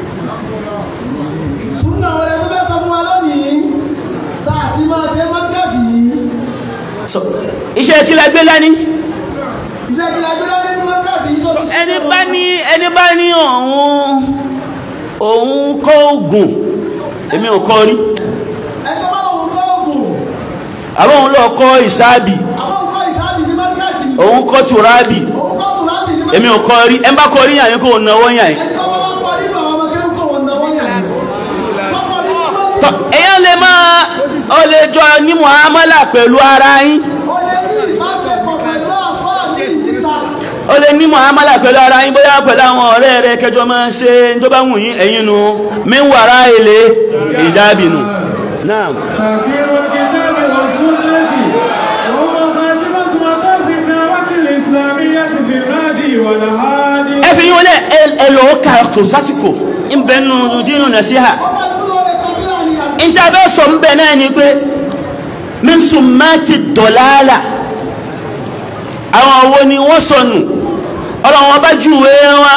súnà wọlé tó fẹ́ sọ fún wa lónìí tá a ti máa ṣe mọ́tẹ́sì yìí So, iṣẹ́ kí la gbé lání iṣẹ́ kí la gbé lọ́dún ní mọ́tẹ́sì yìí tó ti ẹni bá ní ẹni bá ní òun òun kọ́ ogun èmi ò kọ́ rí ẹni tó bá lòun kọ́ ògùn àwọn òun lọ kọ́ ìsáàbì àwọn nǹkan ìsáàbì ní mọ́tẹ́sì òun kọ́ tùrábì òun kọ́ tùrábì ní èmi ò kọ́ rí ẹ bá kọ́ rí yàn yín kó náwó yàn yín ẹni tó bá wá kọ́ nínú àwọn ọmọ kéwù kò wọ́n náwó yàn ní. wọ́n kọ́ nínú mọ́tẹ́sì tọ́ èyàn lè máa ọ lè jọ ní muhammadu pẹ̀lú ara yín ó lè ní ìbáṣepọ̀ pẹ̀lú àfáà ní ìdíta ó lè ní muhammadu pẹ̀lú ara yín bóyá pẹ̀lú àwọn ọ̀rẹ́ rẹ kẹjọ máa ṣe tó bá wù yín ẹ̀yin nu mẹ́wàrá ilé ìjábì nù náà تحكيم الكتاب والسنة وهو خاتمة مطاف الدعوة الإسلامية في الماضي والهادي ẹ fi yín wọlé ẹ lọ ká kò sásìkò ń bẹ nù dínú nàṣíhà wọ́n bá dúró lè kọ́ síra ní àná. ìtàbẹ́ sọ ń bẹ náà ni pé min summati dọ̀láàlà àwọn owó ni wọ́n sọnù ọlọ́wọ́n bá júwé wọn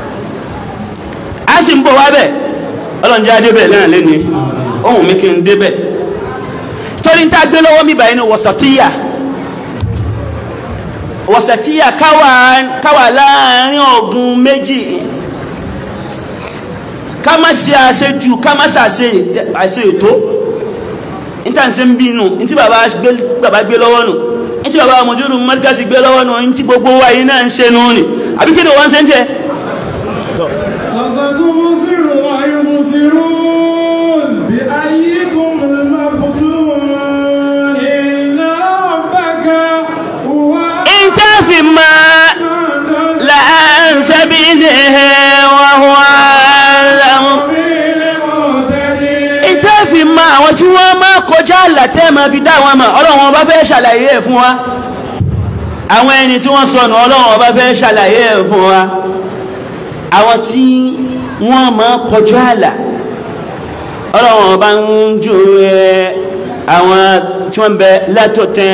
a sì ń bọ̀ wá bẹ̀ ọlọ́njẹ́ adébẹ̀ náà lẹ́ni ohun mi kí n débẹ̀ torí ń tá gbé lọ́wọ́ mi báyìí ní wọ̀sàtíyà wọ̀sàtíyà káwà láàrin ọ̀gùn méjì ká má ṣe àṣejù ká má ṣàṣe àṣe ètò níta ń ṣe ń bínú ní tí bàbá gbé bàbá gbé lọ́wọ́ nù ní tí bàbá mọ̀júrù mọ́ríkàsì gbé lọ́wọ́ nù ní tí gbogbo wa yìí náà ń ṣe nù ní àbí kí ni wọ́n ń ṣe ń jẹ. فستبصر ويبصرون بأيكم المفتون إن ربك هو ìtàfi máa láǹṣẹ́ bí ní wàhùn àlàmù. ìtàfi máa àwọn tí wọ́n máa kọjá àlàtẹ́ máa fi dá wọn mọ̀ ọlọ́run ọba fẹ́ ṣàlàyé ẹ̀ fún wa àwọn ẹni tí wọ́n sọnù ọlọ́run ọba fẹ́ ṣàlàyé ẹ̀ fún wa àwọn tí wọ́n máa kọjá àlà ọlọ́run ọba ń ju ẹ àwọn tí wọ́n bẹ látọ̀tẹ́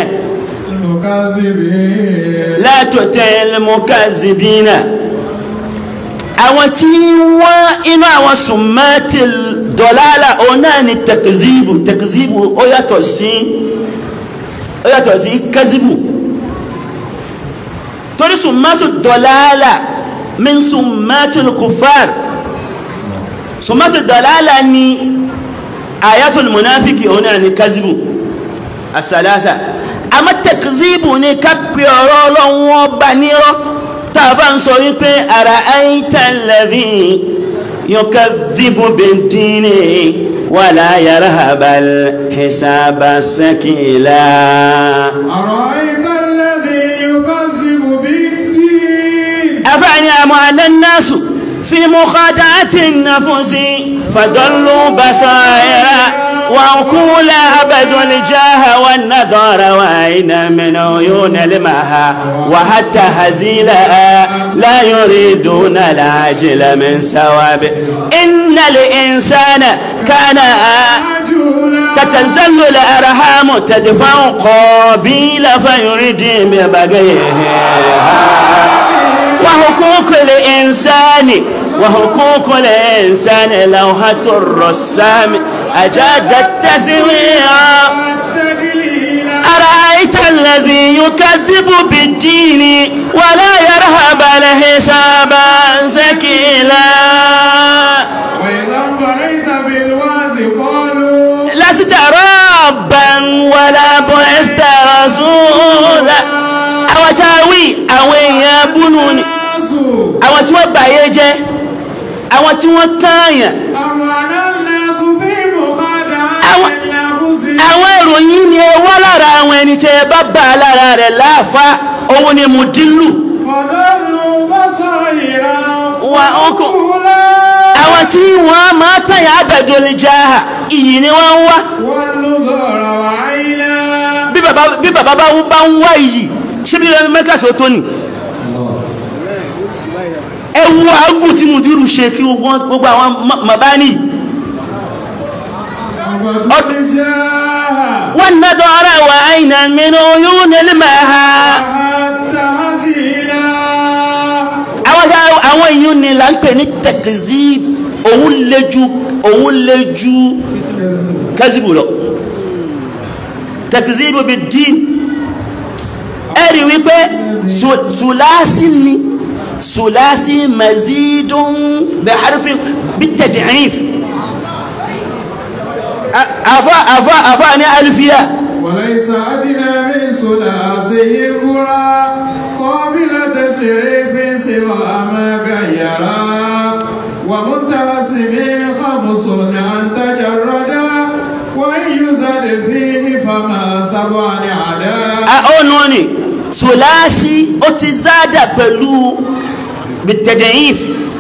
المكذبين látọ̀tẹ́ lẹ́mọ́kàzìbínà àwọn tí wọ́n inú àwọn sùnmọ́tì dọ̀lálà òun náà ni tẹ̀kìzìbù tẹ̀kìzìbù ó yàtọ̀ sí ó yàtọ̀ sí kẹ́zìbù torí sùnmọ́tì dọ̀lálà min sùnmọ́tì kùfàr sùnmọ́tì dọ̀lálà ni ayatul munafiki òun náà ni kẹ́zìbù asalasa àmọ́ tẹ̀kìzìbù ni ká pe ọ̀rọ̀ ọlọ́run ọba nírọ́ tá a bá ń sọ wípé ara àìtàlẹ́dì yukadhibu bid-dini wala yarhabal hisaba sakila. أرأيت الذي يكذب بالدين أفعني أموال الناس في مخادعة النفس فضلوا بصائرا وعقول عبدوا الجاه والنظر وأين من عيون المها وحتى هزيلا لا يريدون العاجل من ثواب إن الإنسان كان عجولا تتزل الأرحام تدفع قابيل فيريد ببغيها وحقوق الإنسان وحقوق الإنسان لوحة الرسام أجاد التسويع التقليل أرأيت الذي يكذب بالدين ولا يرهب حسابا ثقيلا وإذا انبريت بالواز قالوا لست ربا ولا بعثت رسولا àwọn tá a wí àwọn èèyàn búnú ni الناس àwọn tí wọ́n gbàyé jẹ́ àwọn tí wọ́n tààyàn أمانا الناس في مخادعة أو- النفس àwọn ìròyìn ni ẹ wá lára àwọn ẹni tẹ́ ẹ bá bá a lára rẹ̀ láàfá òun ni mùdílù فضلوا بصائرا وأكو- وعقولا àwọn tí wọ́n máa tààyàn àgbàdo lè já a iyì ni wọ́n ń wá والنظر وعينا bí bàbá bí bàbá bá ń- bá ń wá iyì ṣé bí ẹni mẹ́kàsí ó tó nì ẹ wo àágùn tí mùdírù ṣe kí wọ́n- gbogbo àwọn màbáni وقد جاء wọ́n ná dọ́ra wà àìnà mìíràn yóò nílé máa ha حتى هزيلا àwọn tá- àwọn èèyàn ni là ń pè ní tẹ̀kìzí òun lè ju òun lè ju kẹ́sìbù lọ tẹ̀kìzí bí dín ẹ̀rí wípé su- sùlásí ni sùlásí mazidun bí harfin bí tẹ̀dìríf àfá àfá àfá ní alifiya وليس أدنى من ثلاثه القرى قابل تسريف سوى ما غيرا ومنتسب خمس أن تجردا وإن يزد فيه فما سبع عدا ọ̀nà ni sùlásí ó ti zádà pẹ̀lú bí tẹ̀dìríf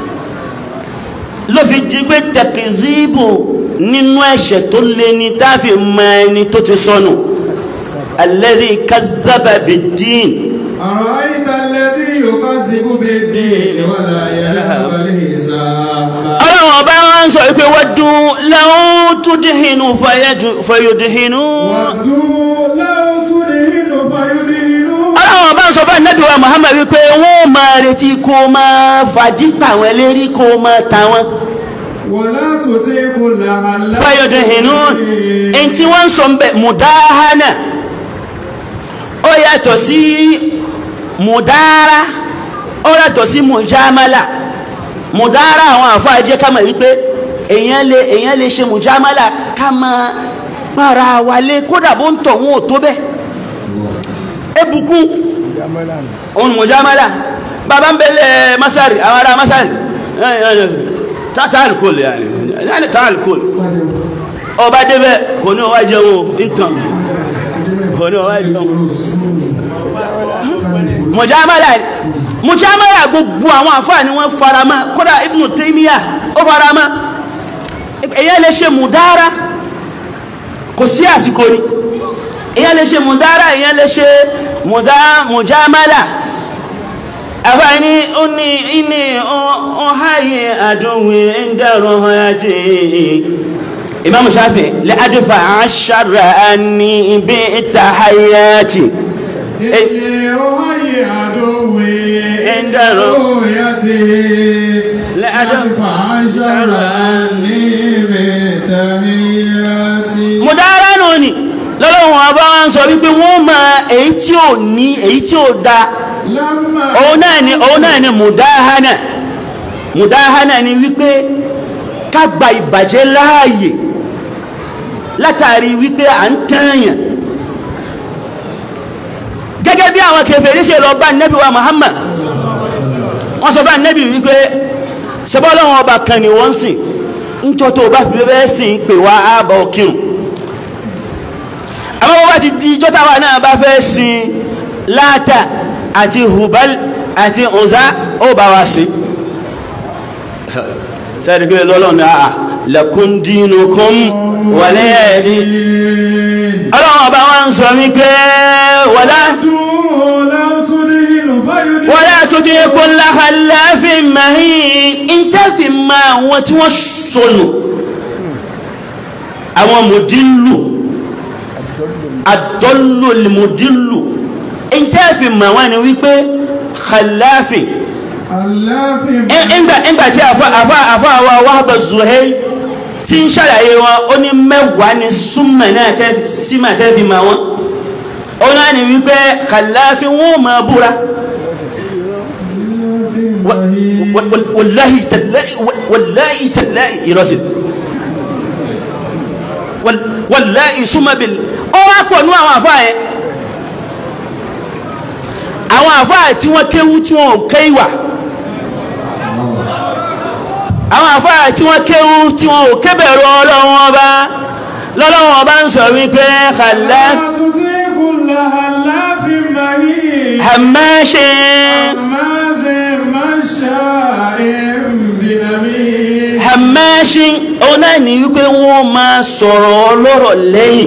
ló fi jí pé tẹ̀kìzíbù nínú ẹ̀ṣẹ̀ tó lé ní táàfi mọ ẹni tó ti sọnù alladhi kazzaba bid-din أرأيت الذي يكذب بالدين ولا يرحم الحساب ọlọ́run ọba wọn sọ pé waddu law tudhinu fayadu- fayudhinu ودوا لو تدهن فيدهنون ọlọ́run ọba sọ fún ẹ̀nẹ́bí wa Muhammad wípé wọ́n máa retí kó máa fàdípà wọn lérí kó máa ta wọn ولا تطيع كل حلاف fayudhinun ẹni tí wọ́n ń sọ ń bẹ̀ mùdáhánà ó yàtọ̀ sí mùdára ó yàtọ̀ sí mùjámálà mùdára àwọn àfáà jẹ́ ká mọ̀ wípé èèyàn lè èèyàn lè ṣe mùjámálà ká máa para wa lé kódà bó ń tọ̀ wọn ò tó bẹ́ẹ̀ ebùkún òun mùjámálà bàbá ń bẹ̀lẹ̀ masari àwọn ará masari tààlùkòlù yàní tààlùkòlù ọba débẹ̀ kò ní ọwá jẹun ìtàn kò ní ọwá jẹun mọ̀jámálà mọ̀jámálà gbogbo àwọn àfáà ni wọ́n farama kódà Ibn Taymiyyah ó farama èyàn lè ṣe mùdára kò sí àsìkò rí èyàn lè ṣe mùdára èyàn lè ṣe mọ̀jámálà àfáà ní ó ní ní ọ̀háyé àdúnwé ń dẹ̀rọ ọ̀háyàtì imam shafi lẹ́adífà àṣàrà ní ibi ìtàhàyàtì إني أهيئ عدوي عند رؤيتي لأدفع أدفع شر أني بتهيئتي mọ̀dára náà ni lọ́lọ́wọ́n ọba wọn sọ wípé wọ́n ma èyí tí ò ní èyí tí ò da لما òun náà ni òun náà ni mùdáhánà mùdáhánà ni wípé ká gba ìbàjẹ́ láàyè látàrí wípé à ń tẹ́yàn gẹ́gẹ́ bí àwọn kèfèrí ṣe lọ bá nẹ́bí wa Muhammad wọ́n sọ bá nẹ́bí wípé ṣẹbọ́lọ́wọ́n ọba kan ni wọ́n sìn ńjọ́ tó bá fi fẹ́ sìn pè wá ààbọ̀ kírun àmọ́ wọ́n bá ti di ijọ́ táwa náà bá fẹ́ sin láàtà àti hubal àti ọ̀zá ó bá wa sí sẹ́ẹ̀dì pé lọ́lọ́run ní àà lakum dinukum waliya din ọlọ́run ọba wọn sọ wípé wala لو تدهن فيدهن wala tuti kulla khallafin mahin ìntẹ́fì ma àwọn tí wọ́n sọnù àwọn mùdílù àdọ́lù mùdílù ìntẹ́fì ma wọ́n ni wípé khallafin aláfin ìgbà ìgbà tí àfá àfá àfá wa Wahba Zuhair tí ń ṣàlàyé wọn ó ní mẹ́wàá ní súnmọ̀ náà tẹ́ símà tẹ́ fi ma wọn ó náà ní wípé kàláfí wọn ò máa búra المهين Wa- wa- wàláhì tàláhì wa- wàláhì tàláhì ìrọsìn Wal- wàláhì súnmọ́bìl ó wá pọ̀ ní àwọn àfáà yẹn àwọn àfáà tí wọ́n kéwú tí wọ́n ké ìwà àwọn àfáà tí wọ́n kéwú tí wọ́n ò kébẹ̀rù ọlọ́wọ́n ọba lọ́lọ́wọ́n ọba ń sọ wípé kàlá تطيع كل هلاف مهين hàmáṣe هماز مشاء بنميم hàmáṣe òun náà ní wípé wọ́n máa sọ̀rọ̀ ọlọ́rọ̀ lẹ́yìn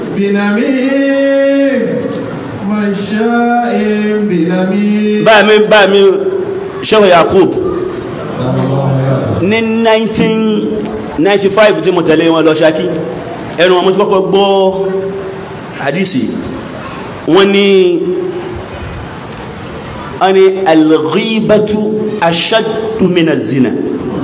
بنميم مشاء بنميم bá mi bá mi ṣẹ́wọ̀ Yakub ní 1995 tí mo tẹ̀lé wọn lọ Ṣakí ẹnu wọn mo ti kọ́kọ́ gbọ́ hadisi wọ́n ní wọ́n ní al-ghibatu ashaddu min az-zina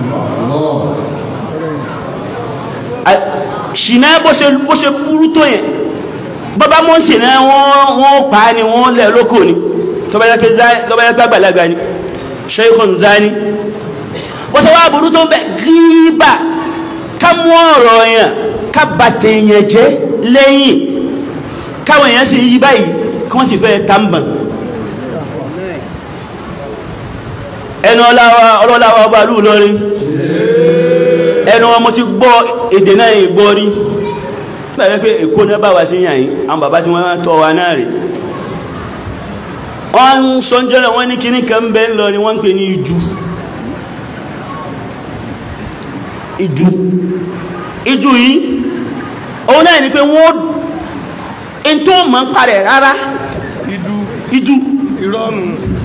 A- ṣìnà bó ṣe bó ṣe burú tó yẹn bọ́bá mọ́ ṣìnà wọ́n wọ́n pa á ni wọ́n lẹ̀ lókò ni tó bá yẹ pé zá- tó bá yẹ pé àgbàlagbà ni shaykhun zani bó ṣe wá burú tó ń bẹ gíbà ká mú ọ̀rọ̀ yẹn ká bàtẹ̀ yẹn jẹ́ lẹ́yìn káwọn èèyàn sì yí báyìí kí wọ́n sì fẹ́ tàmbà ẹnu ọláwa ọlọ́láwa ọba lù lọ́rin ẹnu wọn mo ti gbọ́ èdè náà ìgbọ́ rí pẹ̀lú pé èkó náà bá wá sí yàn yìí àwọn bàbá tí wọ́n tọ́ wa náà rè wọ́n ń sọ jọ́lẹ̀ wọ́n ní kíní kan bẹ́ẹ̀ lọ ni wọ́n ń pè ní ìjú ìjú ìjú yìí òun náà ni pé wọ́n in tó mọ̀ ń parẹ̀ rárá ìjú ìrọ̀nù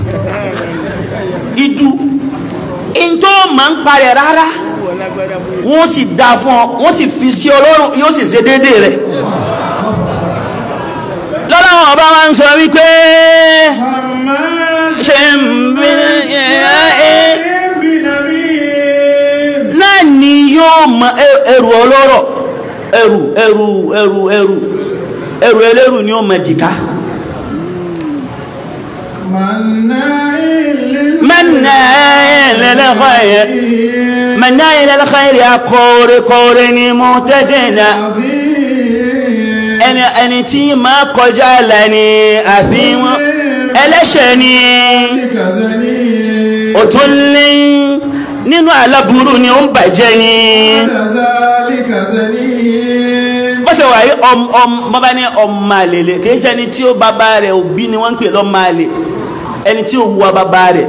ìjú in tó mọ̀ ń parẹ̀ rárá wọ́n sì dá fún ọ wọ́n sì fi sí ọlọ́run yóò sì ṣe dédé rẹ̀ lọ́lọ́wọ́n ọba wa ń sọ wípé هماز ṣe ń bí ẹ بنميم náà ni yóò mọ ẹ- ẹrù ọlọ́rọ̀ ẹrù ẹrù ẹrù ẹrù ẹrù ẹlẹ́rù ni ó mọ jìká مناع مناع للخير مناع للخير akọ̀ọ̀rẹ́ kọ̀ọ̀rẹ́ ni mọ̀tẹ́dẹ̀nà عظيم ẹni ẹni tí máa kọjá lẹ́ni àfihàn ẹlẹ́ṣẹ̀ ni كذلك ó tún lé nínú aláburú ni ó ń bàjẹ́ ni كذلك زنيم bọ́sẹ̀ wà yí ọmọ ní ọmọ àlèlè kìí ṣe ẹni tí ó bàbá rẹ̀ òbí ni wọ́n ń pè lọ́mọ àlè ẹni tí ó wùwà bàbá rẹ̀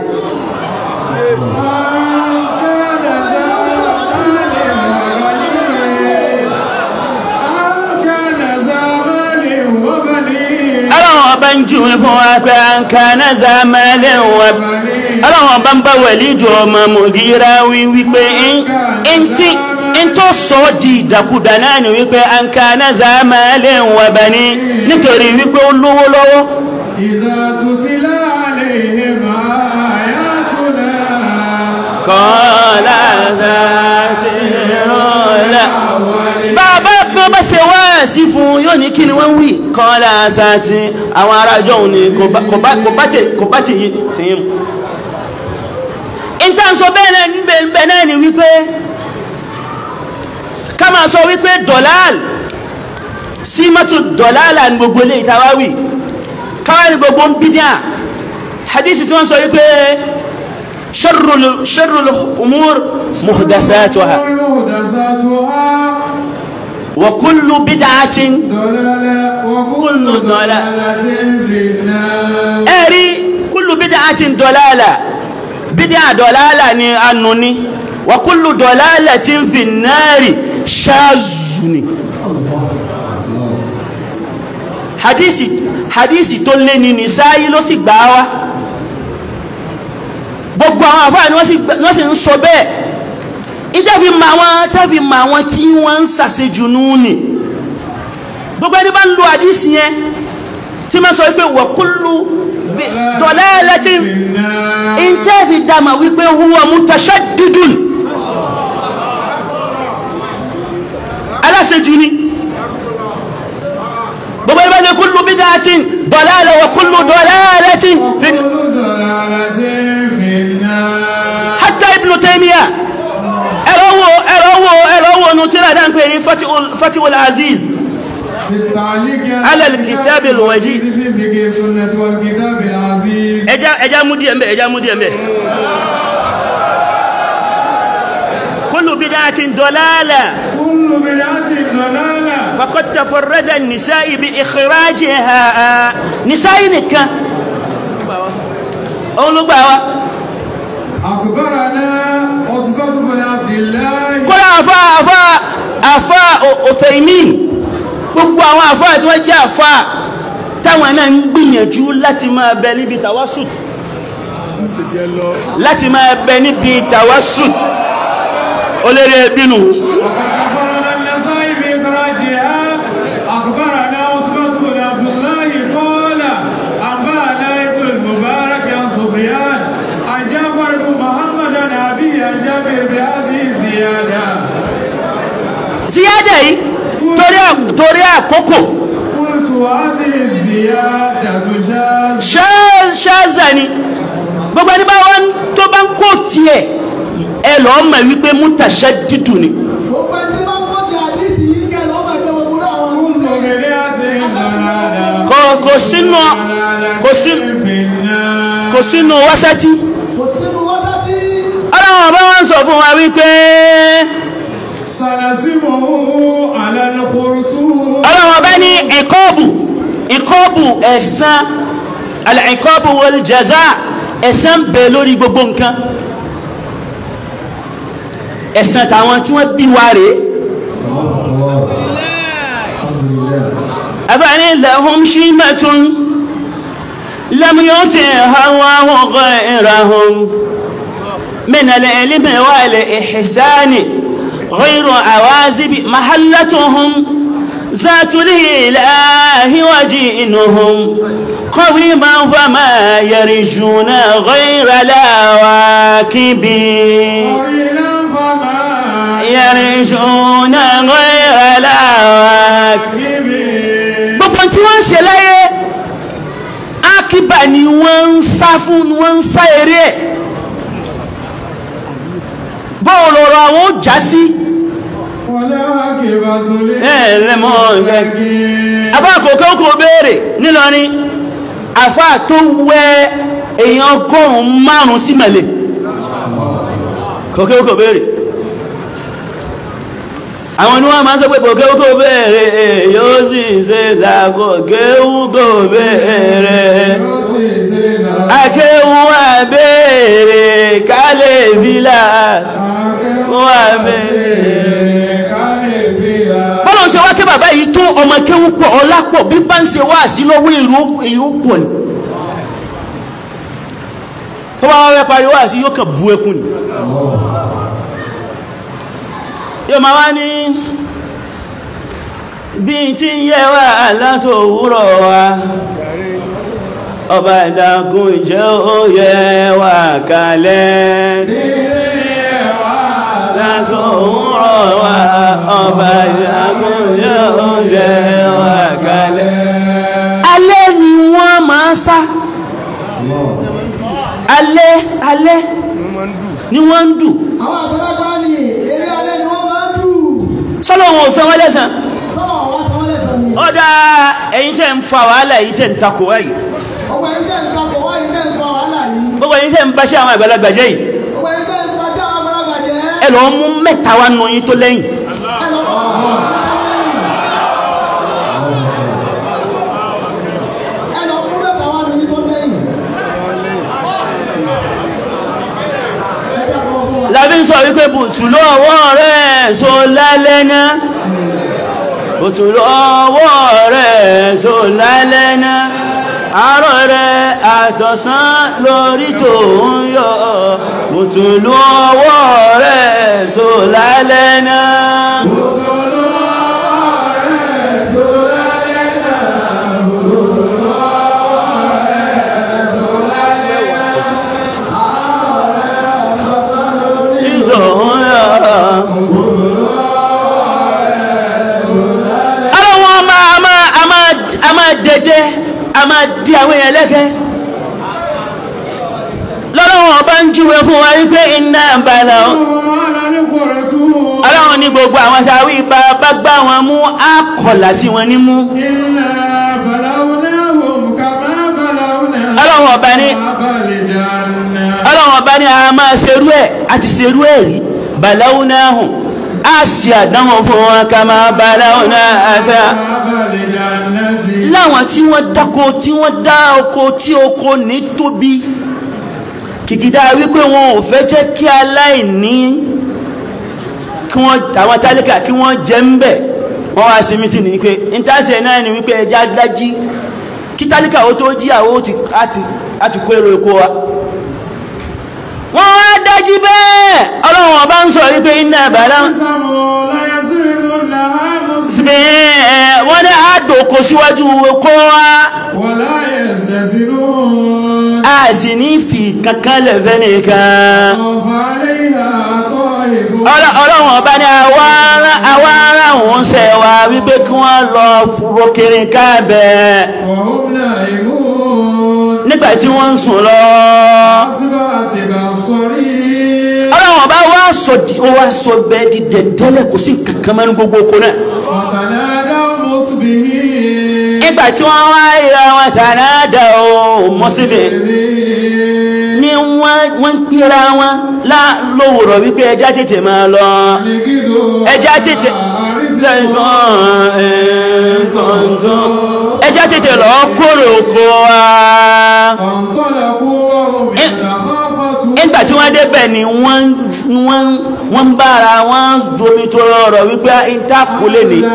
ọlọ́run ọba ń júwe fún wa pé à ń ka náà zàmẹ́lẹ̀ wà ọlọ́run ọba ń bá wẹ̀lídùú ọmọ mògíra wí wípé ń tí ń tó sọ ọ́ di ìdàkudà náà ni wípé à ń ka náà zàmẹ́lẹ̀ wà bá ní nítorí wípé ó lówó lọ́wọ́ إذا تتلى عليهم آياتنا kọ́lá zàtì rọ́lá bàbá kan bá ṣe wá sí fún yóò ní kí ni wọ́n wí kọ́lá zàtì àwọn arájọ́ òun ni kò bá- kò bá- kò bá tè- kò bá tèyí tèyí mu ìta sọ bẹ́ẹ̀ náà níbẹ̀ níbẹ̀ náà ni wípé ká máa sọ wípé dọ̀láàlì símọ́tò dọ̀láàlà ní gbogbo ilé ìtawáwì káwá ní gbogbo ń bídíà hadisi tí wọ́n sọ wípé sharrul sharrul umur muhdasatuha محدثاتها wa kullu bid'atin ضلالة وكل كل ضلالة. ضلالة في النار ẹ̀rí kullu bid'atin dọ̀láàlà bídíà dọ̀láàlà ni anu ni wa kullu dọ̀láàlatin fi nari ṣáàzù ni hadisi hadisi tó lé ní nìsáyí ló sì gbà wá gbogbo àwọn àfáà ni wọ́n sì gbà- wọ́n sì ń sọ bẹ́ẹ̀ ìtẹ́fi ma àwọn tẹ́fi ma àwọn tí wọ́n ń sàṣejù nù ní gbogbo ẹni bá ń lo hadisi yẹn tí ma sọ wípé wa kullu bi- dalalatin في النار ìtẹ́fi dàmà wípé huwa mutashaddidun aláṣejù ni gbogbo ẹni bá ní kullu bid'atin dalala wa kullu dalalatin fi كل ضلالة في النار Taymiyyah ẹ̀rọ wo ẹ̀rọ wo ẹ̀rọ wo nu tíra dá ń pè ní Fatihul Aziz بالتعليق على الكتاب الوجيز. في فقه السنة والكتاب العزيز ẹja ẹja mú díẹ̀ mbẹ́ ẹja mú díẹ̀ mbẹ́ kullu bid'atin dalalah كل بدعة ضلالة faqad tafarrada an-nisa'i bi ikhrajiha nisa'i nìkan òun ló gbà wá أخبرنا عتبة بن عبد الله kọ́lá àfá àfá àfá Uthaymin gbogbo àwọn àfá tí wọ́n jẹ́ àfá táwọn náà ń gbìyànjú láti máa bẹ níbi tawasut láti máa bẹ níbi tawasut ó lérè bínú أخبرنا النسائي بإخراجها أخبرنا عتبة بن عبد الله قال أنبأنا ابن المبارك عن سفيان عن جعفر بن محمد عن أبيه عن جابر بهذه الزيادة síyádà yìí torí à- torí àkókò قلت هذه الزيادة شاذة ṣá- ṣáàzà ni gbogbo ẹni bá wọn tó bá ń kó tiẹ̀ ẹ lọ́ọ́ mọ̀ wípé mutashaddidu ni gbogbo ẹni tí bá ń kọ́jà àdìsí yìí kẹ́ lọ́ọ́ máa gbé gbogbo àwọn كل oúnjẹ. بدعة ضلالة kò kò sínú kò sí في النار kò sínú wásátí kò sínú wákàtí. ọlọ́run ọba wọn sọ fún wa wípé سنسمه على الخرطوم ọlọ́run ọba ní ìkọ́ọ̀bù ìkọ́ọ̀bù ẹ̀san al-iqabu wal jaza ẹ̀san bẹ lórí gbogbo nǹkan ẹ̀san tàwọn tí wọ́n bí wa rèé أفعل لهم شيمة لم يطعها الله غيرهم من العلم والإحسان غير عوازب محلتهم ذات الإله ودينهم قويما فما يرجون غير الواكب قليلا فما يرجون غير الواكب يكذب gbogbo tí wọ́n ń ṣe láyé akíbà ni wọ́n ń sá fún ni wọ́n ń sá eré ẹ̀ báwo lọ́rọ̀ àwọn ó já sí والعاقبة للمتقين. afá àkókò kò béèrè nílọrin afá tó wẹ èèyàn ọgọ́rùn-ún márùn-ún sí mẹ́lẹ̀ kòkè kò béèrè àwọn ni wọ́n máa ń sọ pé kòkè kò béèrè yóò sì ṣe dàkọ̀ kéwú kò béèrè akéwú àbèrè kálẹ̀ fìlà wọ́n àbèrè bọ́lọ̀ ṣe wá kí bàbá yìí tó ọmọ kéwú pọ̀ ọlá pọ̀ bí bá ń ṣe wá sí lọ́wọ́ èrò èrò pọ̀ ni tó bá wá fẹ́ parí wá sí yóò kàn bú ẹkún ni yóò máa wá ní bí tí ń yẹ wá látò òwúrọ̀ wa ọba ìdákun ìjẹ́ ó yẹ wá kalẹ̀ látò òwúrọ̀ wa ọba ìdákun ìjẹ́ ó yẹ wá kalẹ̀ alẹ́ ni wọ́n máa sá alẹ́ alẹ́ ni wọ́n ń dù àwọn àgbàlagbà ni eré alẹ́ ni wọ́n máa ń dù. sọ́lọ́ wọn ò san wọ́n lẹ́sàn sọ́wọ́ wá sanwó lẹ́sàn ni. ọ̀dà ẹ̀yin tẹ́ ń fa wàhálà yìí tẹ́ ń takò wáyìí ọgbà yìí tẹ̀ ń takò wá yìí tẹ̀ ń fa wàhálà yìí. gbogbo ẹ̀yin tẹ́ ń báṣẹ́ àwọn àgbàlagbà jẹ́ yìí ọgbà yìí tẹ̀ ń fa sí àwọn àgbàlagbà jẹ́. ẹ lọ́ọ́ mú mẹ́ta wá nù yín tó lẹ́yìn ẹ lọ kọ́ ẹ lọ kú mẹ́ta wá ní tó lẹ́yìn. ẹ jẹ́ àkọ́kọ́ fún wa. lábí ń sọ wípé bùtùlù ọwọ́ rẹ̀ so lálẹ́ náà bùtùlù ọwọ́ rẹ̀ so lálẹ́ náà àárọ̀ rẹ̀ àtọ̀sán lórí tó ń yọ bùtùlù ọwọ́ rẹ̀ so lálẹ́ náà. Ara wọn a máa a máa a máa a máa dẹdẹ a máa di àwọn èèyàn lẹ́kẹ́. Lọ́dọ̀ ọlọ́wọ́n bá ń júwe fún wa wípé iná bala ọlọ́wọ́n ní gbogbo àwọn tàwí ipa bá gbá wọn mú àkọlà sí wọn nímú ọlọ́wọ́n ọba ní ọlọ́wọ́n ọba ní a máa ṣerú ẹ̀ àti ṣerú ẹ̀ rí balawunahum a sì àdánwò fún wọn ká máa balawuna àṣà láwọn tí wọ́n dáko tí wọ́n dá oko tí oko ní tóbi kìkìdá wípé wọn ò fẹ́ jẹ́ kí aláìní kí wọ́n àwọn tálíkà kí wọ́n jẹ ń bẹ̀ wọ́n wá sí mítì ní pé ìtàṣẹ náà ni wípé ẹja dájí kí tálíkà ó tó jí àwọn àti kó èrò èkó wa wọ́n wá dájí bẹ́ẹ̀ ọlọ́run ọba ń sọ wípé iná àbálá síbi wọ́n ní àdòkò síwájú kó wá a sì ní fi kankan lẹ̀fẹ́ nìkan ọlọ́run ọba ní àwa ara wọn ṣe wá wípé kí wọ́n lọ fúró kiri káàbẹ̀ nígbà tí wọ́n ń sùn lọ ọlọ́run ọba wá sọ di ó wá sọ bẹ́ẹ̀ di dẹ̀ndẹ́lẹ̀ kò sí kankan mẹ́nu gbogbo oko náà nígbà tí wọ́n wá ìra wọn tàná dà ó mọ́síbẹ̀ ni wọ́n ń pera wọn lówùrọ̀ wípé ẹjá tètè máa lọ ẹjá tètè ẹjá tètè lọ kórè oko wa nígbà tí wọ́n débẹ̀ ni wọ́n ń bára wọn domi tó rọrọ̀ wípé ìtàkù lè ní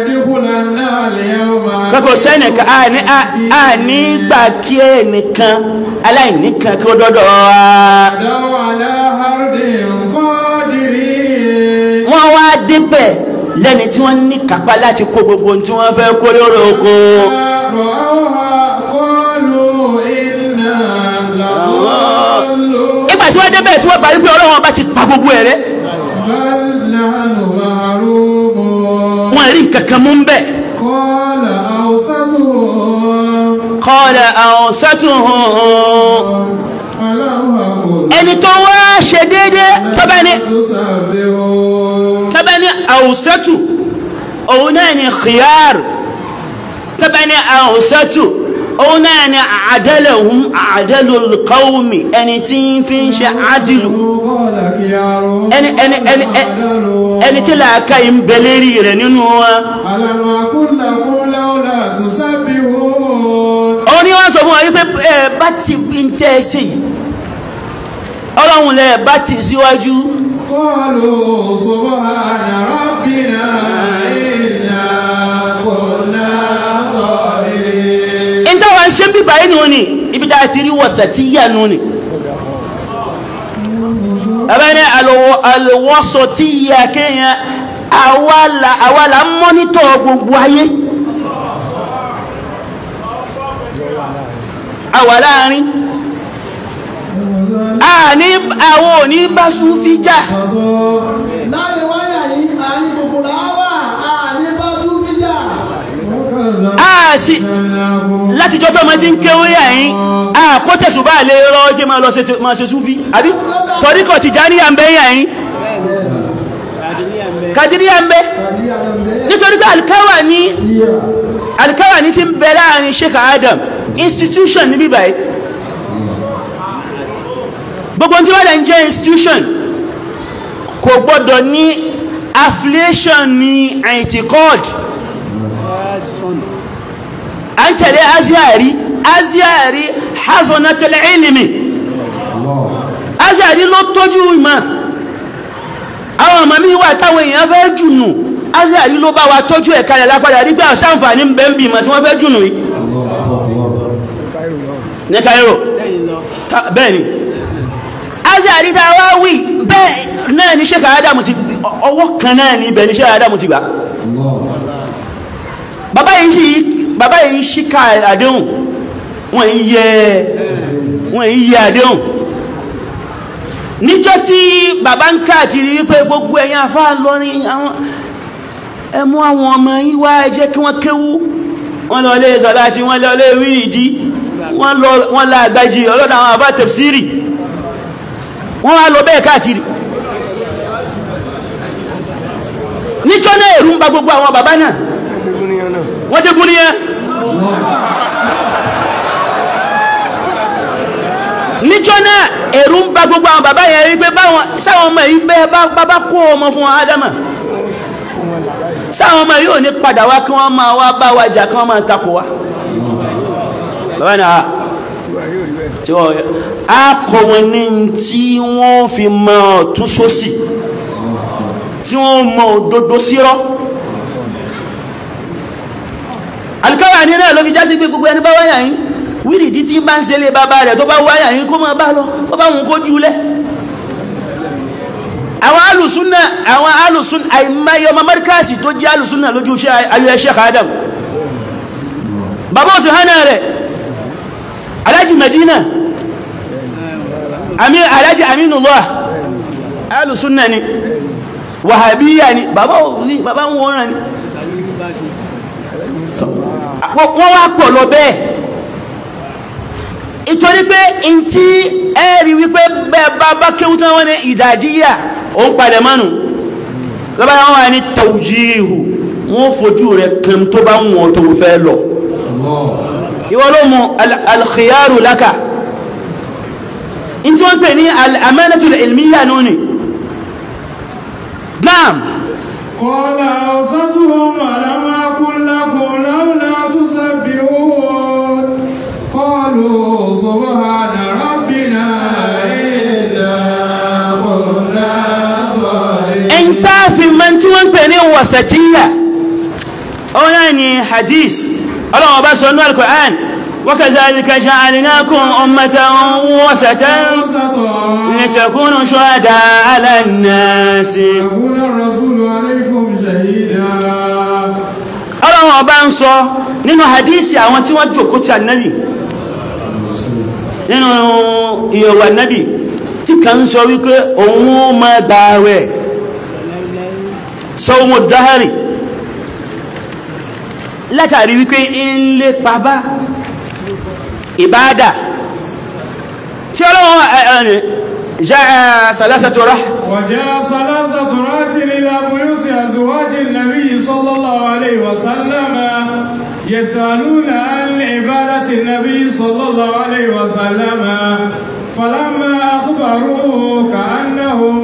kọ́kọ́ sẹ́nìkan a ní gbà kí ẹnìkan aláìníkan kí ó dọ́dọ̀ wa wọ́n wá débẹ̀ lẹ́ni tí wọ́n ní kápá láti kó gbogbo tí wọ́n fẹ́ kó lórí oko ìgbà tí wọ́n débẹ̀ tí wọ́n bá wípé ọlọ́wọ́n bá ti pa gbogbo ẹ̀rẹ́ wọ́n rí kankan mú bẹ́ẹ̀ qala awsatuhum ẹni tó wá ṣe déédé tọ́bẹ̀ ní tọ́bẹ̀ ní awsatu òun náà ni khiyar tọ́bẹ̀ ní awsatu òun náà ni àdálẹ̀hún àdálul qawmi ẹni tí ń fi ń ṣe àdìlù ẹni ẹni ẹni ẹni tí làákà ń bẹ lérí rẹ̀ nínú wa òun ni wọ́n sọ fún wa wípé ẹ bá ti ń tẹ́ ẹ sí ọlọ́run lẹ bá ti síwájú قالوا سبحان ربنا إنا كنا ظالمين in táwa ń ṣe bíbá inú ni ibi tá a ti rí wọ̀sẹ̀ tí yà nù ni ẹ̀bẹ̀ ni àlùwọ́sọ tí yà kéèyàn àwa là ń mọ́nítọ̀ gbogbo ayé àwa láàrin àní àwọn òní bá súnfí jà láàrin wáyà yìí àárín gbogbo làwà àní bá tún bíjà. àṣì láti jọ́tọ́ ma ti ń kéwé yàyín àkótẹ̀sù bá lè rọ jẹ́ ma lọ ma ṣe súnfí àbí tọ́ríkọ̀ ti já ní àmbẹ́ yàyín kàdíríyà ń bẹ nítorí pé alikawa ní alikawa ní ti ń bẹ láàrin Sheikh Adam institution ní bíbáyìí gbogbo tí wọ́n lè ń jẹ́ institution kò gbọ́dọ̀ ní affiliation ní anticod a ń tẹ̀lé aziari aziari hazonatel ilimi aziari ló tọ́jú ìmọ̀ àwọn ọmọ mi wà táwọn èèyàn fẹ́ jùnù aziari ló bá wa tọ́jú ẹ̀ka rẹ̀ lápàdà rí pé àṣàǹfààní ń bẹ ń bí ìmọ̀ tí wọ́n fẹ́ jùnù yìí ní Cairo bẹ́ẹ̀ ni azari ta wá wí bẹ́ẹ̀ náà ní ṣe kàádámù ti ọwọ́ kan náà ní ibẹ̀ ní ṣe kàádámù ti gbà bàbá yìí sí bàbá yìí ṣíkà àdéhùn wọ́n yẹ wọ́n yẹ àdéhùn níjọ́ tí bàbá ń káàkiri wípé gbogbo ẹ̀yin afá lọ́rin àwọn ẹmú àwọn ọmọ yìí wá ẹ jẹ́ kí wọ́n kéwú wọ́n lọ lé sọ láti wọ́n lọ lé rí ìdí wọ́n lọ àgbájì ọlọ́dọ̀ àwọn àbá tafsiri wọ́n wá lọ bẹ́ẹ̀ káàkiri níjọ́ náà èrú ń ba gbogbo àwọn bàbá náà wọ́n dé gún níyẹn níjọ́ náà èrú ń ba gbogbo àwọn bàbá yẹn wípé báwọn sáwọn ọmọ yìí bẹ́ẹ̀ bá bá kó ọmọ fún ádámà sáwọn ọmọ yìí ò ní padà wá kí wọ́n máa wá bá wa jà kí wọ́n máa takò wá bàbá náà tí wọ́n á kọ́ wọn ní tí wọ́n fi mọ ọ̀tún sósì tí wọ́n mọ òdodo sírọ́ alikawa ní náà ló fi jásí pé gbogbo ẹni bá wáyà yín wíìrì títí bá ń ṣẹlẹ̀ bàbá rẹ̀ tó bá wáyà yín kó máa bá lọ tó bá wọn kó jùlẹ̀ àwọn alùsúnà àwọn alùsúnà àìmáyé ọmọ márkàsì tó jẹ́ alùsúnà lójú iṣẹ́ ayọ́ Sheikh Adam bàbá òsì hánà rẹ̀ alájì Medina àmì alájì Aminullah alùsúnà ni wàhábíyà ni bàbá òní bàbá ń wọ́n ni wọ́n wá pọ̀ lọ bẹ́ẹ̀ ìtorí pé in tí ẹ̀rí wípé bẹ́ẹ̀ bá bá kéwú tán wọ́n ní ìdàjíyà ó ń palẹ̀ mánu lọ́bá wọn wà ní tawjihu wọ́n fojú rẹ̀ kan tó bá wọn tó fẹ́ lọ ìwọ́n ló mú alkhiyaru laka in tí wọ́n pè ní al'amanatul ilmiya nuni naam قال أوسطهم ألم أقل لكم لولا تسبحون قالوا سبحان ربنا إنا كنا ظالمين ẹn tá fi mọ́ tí wọ́n pè ní wasatiyya ọ̀hún náà ni hadith ọlọ́wọ́ bá sọ ní al-Qur'an wa kadhalika ja'alnakum ummatan wasatan litakunu shuhada'a 'ala an-nas يقول الرسول عليكم شهيدا ọlọ́wọ́ bá ń sọ nínú hadith àwọn tí wọ́n jòkó ti annabi nínú ìyẹ̀wò annabi tí kan sọ wípé òun ó máa gbààwẹ̀ sọ́wọ́mọ̀ dáhàrì látàrí wípé ń lé pàbá ìbádà tí ọlọ́wọ́ ẹ̀ẹ̀rẹ̀ jẹ́ sàlásàtò rá وجاء ثلاثة رات إلى بيوت أزواج النبي صلى الله عليه وسلم يسألون عن عبادة النبي صلى الله عليه وسلم فلما أخبروه كأنهم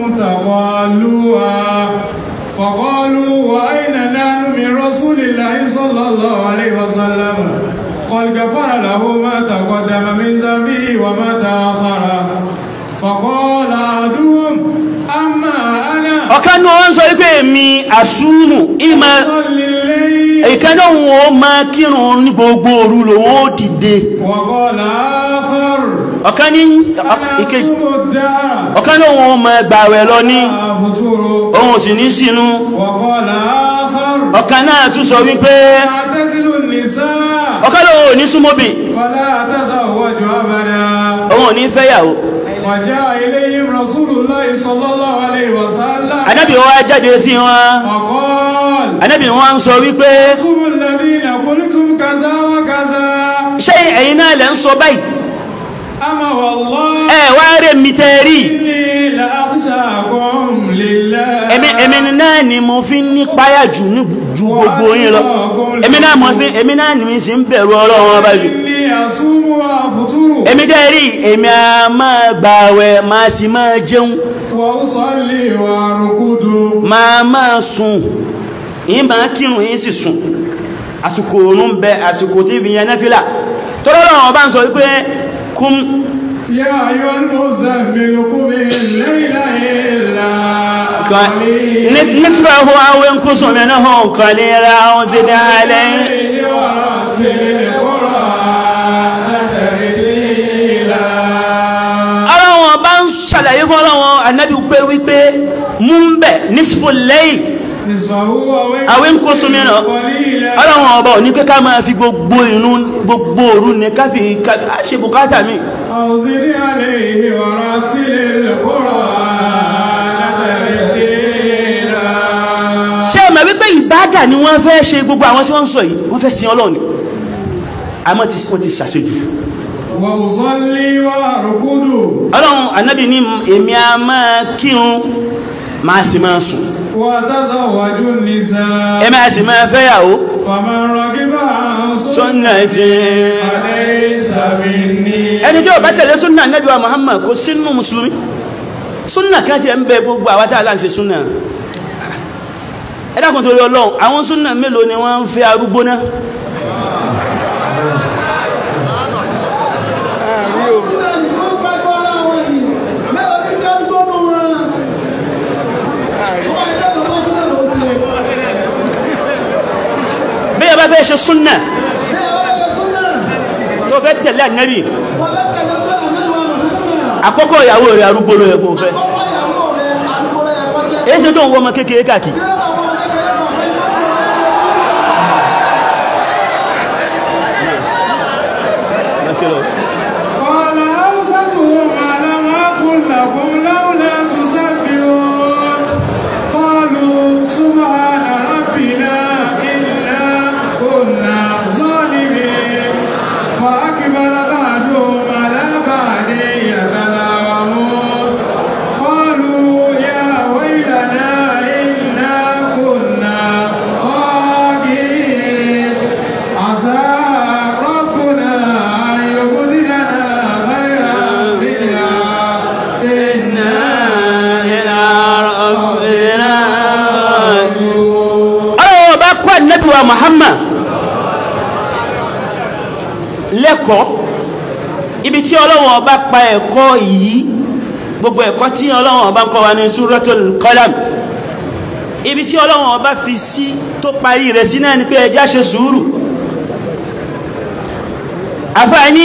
تضالوها فقالوا وأين نحن من رسول الله صلى الله عليه وسلم قد غفر له ما تقدم من ذنبه وما تأخر فقال أحدهم أما أنا ọ̀kan ní wọ́n sọ wípé èmi àsúmù ìmọ̀ أصلي الليل ìkẹ́nà wọn máa kírun ní gbogbo òru lòun ó dìde وقال آخر ọ̀kan ní أنا ìkejì أصوم الدهر ọ̀kan ní wọn máa gbààwẹ̀ lọ ní أفطر ohun sì ní sínú وقال آخر ọ̀kan náà tún sọ wípé أعتزل النساء ọ̀kan lòun ò ní súnmọ́bì فلا أتزوج أبدا òun ò ní fẹ́yàwó وجاء إليهم رسول الله صلى الله عليه وسلم anábì wá jáde sí wọn وقال anábì wọn ń sọ wípé أنتم الذين قلتم كذا وكذا ṣé ẹ̀yin náà lẹ́ ń sọ báyìí أما والله ẹ wá rẹ̀ mi tẹ́ rí إني لأخشاكم لله èmi èmi náà ni mo fi ń ní páyà jù ní ju gbogbo yín lọ èmi náà mo fi èmi náà ni mi sì ń bẹ̀rù ọlọ́run ọba jù إني أصوم وأفطر èmi tẹ́ rí èmi a máa gbààwẹ̀ máa sì máa jẹun وأصلي وأرقد máa máa sùn yín máa kírun yín sì sùn àsìkò òun bẹ àsìkò tí fi yẹn nẹ́fìlà tọ́lọ́run ọba ń sọ wípé kún يا أيها المزمل قم الليل إلا قليلا نصفه أو ينقص منه قليلا أو زد عليه الليل ورتل القرآن ترتيلا ọlọ́wọ́n bá ń ṣàlàyé fún ọlọ́wọ́n anábì pé wípé mú ń bẹ̀ nísìfò lẹ́yìn نصفه أو ينقص منه قليلا ọlọ́wọ́n ọba òní pé ká máa fi gbogbo inú gbogbo òru ní ká fi ká- á ṣe bùkátà mi أو زد عليه ورتل القرآن ترتيلا ṣé ẹ mọ̀ wípé ìbádà ni wọ́n fẹ́ ṣe gbogbo àwọn tí wọ́n ń sọ yìí wọ́n fẹ́ sin ọlọ́run ni àmọ́ tí wọ́n ti ṣàṣejù وأصلي وأركض ọlọ́run ànábì ní èmi a máa kírun máa sì máa sùn وأتزوج النساء èmi a sì máa fẹ́yàwó فمن رغب عن sunnati فليس مني ẹni tí ó bá tẹ̀lé súnà ànábì wa Muhammad kò sínú mùsùlùmí súnà kan ti ẹ̀ ń bẹ gbogbo àwọn tá a láǹṣe súnà ẹ dákun torí ọlọ́run àwọn súnà mélòó ni wọ́n ń fẹ́ arúgbó náà bí ẹ bá fẹ́ ṣe súnà tó fẹ́ tẹ̀lé ànábì àkọ́kọ́ ìyàwó rẹ̀ arúgbó ló yẹ kó fẹ́ èyí ṣe tó ń wọ ọmọ kékeré káàkiri قال أوسطهم ألم أقل لكم لولا تسبحون قالوا سبحان ربنا إنا كنا ظالمين فأقبل بعضهم على بعض يتلاومون قالوا يا ويلنا إنا كنا طاغين عسى ربنا أن يبدلنا خيرا منها إنا ọlọ́wọ́ bá kọ́ ànábì wa Muhammad lẹ́kọ̀ọ́ ibi tí ọlọ́wọ́ bá pa ẹ̀kọ́ yìí gbogbo ẹ̀kọ́ tí ọlọ́wọ́ bá kọ́ wa ní Suratul Qalam ibi tí ọlọ́wọ́ bá fi sí tó parí rẹ̀ sí náà ni pé ẹjá ṣe sùúrù àfààní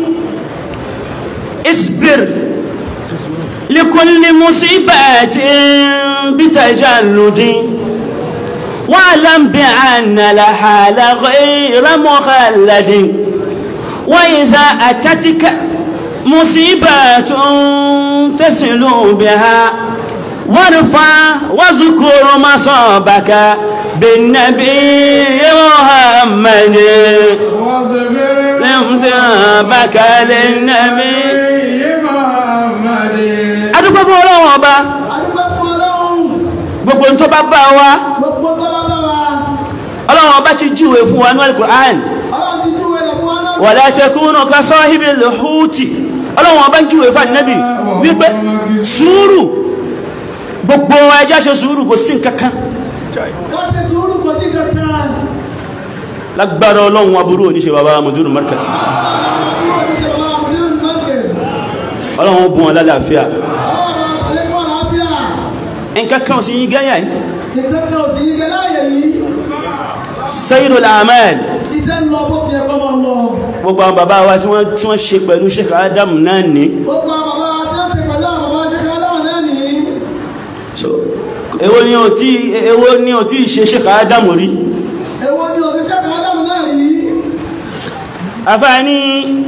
isbir likulli musibatin bitajalludin واعلم بأن الحال غير مخلد وإذا أتتك مصيبة تسل بها وارفع واذكر مصابك بالنبي محمد واصبر مصابك للنبي محمد adúgbò fún ọlọ́run ọba gbogbo tó bá bá wa ọlọ́run ọba ti júwe fún wa ní Al-Qur'an wala takunu ka sahibil huti ọlọ́run ọba júwe fún ànábì wípé sùúrù gbogbo ẹjá ṣe sùúrù kò sí nǹkankan lágbára ọlọ́run aburú oníṣẹ́ bàbá mùdúrù markaz ọlọ́run bùn wọn lálàáfíà nǹkankan sí yí gẹ́yà yìí sayyidul a'mal Iṣẹ́ ń lọ bó fi ẹ̀kọ́ máa lọ. gbogbo àwọn bàbá wa tí wọ́n tí wọ́n ṣe pẹ̀lú Sheikh Adam náà ní Gbogbo àwọn bàbá tí wọ́n ṣe pẹ̀lú àwọn bàbá ṣe ká láwọn náà nìyí. so èwo ni o tí èwo ni o tí ṣe Sheikh Adam rí Èwo ni òṣìṣẹ́ kan láwọn náà rí? afáàní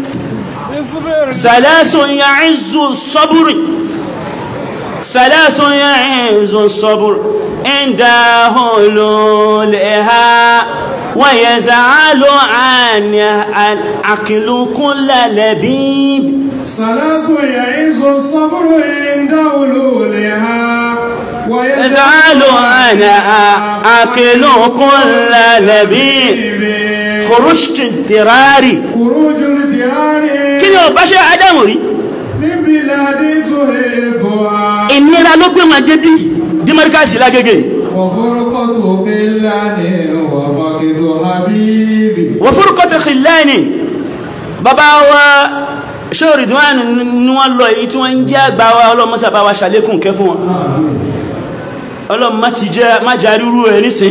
salasun ya'izzu sabri salasun ya'izzu sabri inda hululiha wa yaz'alu an al-aqlu kulla labib ثلاث يعز الصبر عند ولولها يزعل أنا أكل كل لبيب خرجت الدراري خروج الديار kí ni ọba ṣe Ádámù rí من بلاد تحبها ìnira ló gbé wọn dédí dímọ́ríkàsì lágége وفرقة بلاد وفقد حبيبي wọ́n fúrúkọ́ tó khillani bàbá wa ṣé Ridwan ni wọ́n lọ èyí tí wọ́n ń jẹ́ àgbà wa ọlọ́mọ́sà bá wa ṣàlékún kẹ́ fún wọn ọlọ́mọ́ ti jẹ́ má jà rírú ẹ̀ nísìn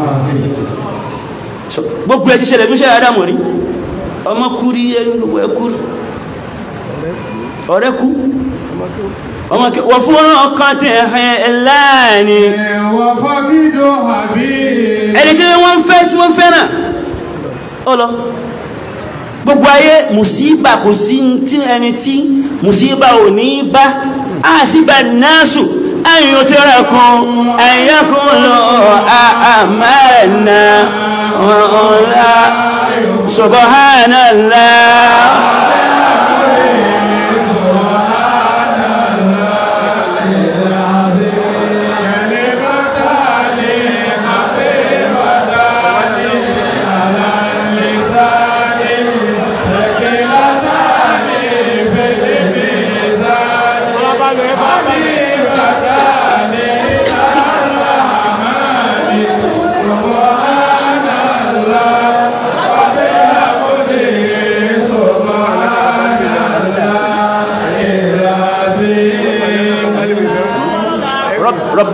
So, gbogbo ẹ̀ ti ṣẹlẹ̀ fún ṣe Ádámù rí ọmọ kú rí ẹni gbogbo ẹ kú ọ̀rẹ́ kú ọmọ kí wọ́n fún ọkàn tí ẹ̀ láàní وفقد حبيبي ẹni tí wọ́n fẹ́ tí wọ́n fẹ́ràn ó lọ gbogbo ayé mùsíbà kò sí tí ẹni tí mùsíbà ò ní bá a sì bá náàsù ayò tí rẹ̀ kún ẹ̀yẹ́kún lọ àmàna ọ̀la subhanallah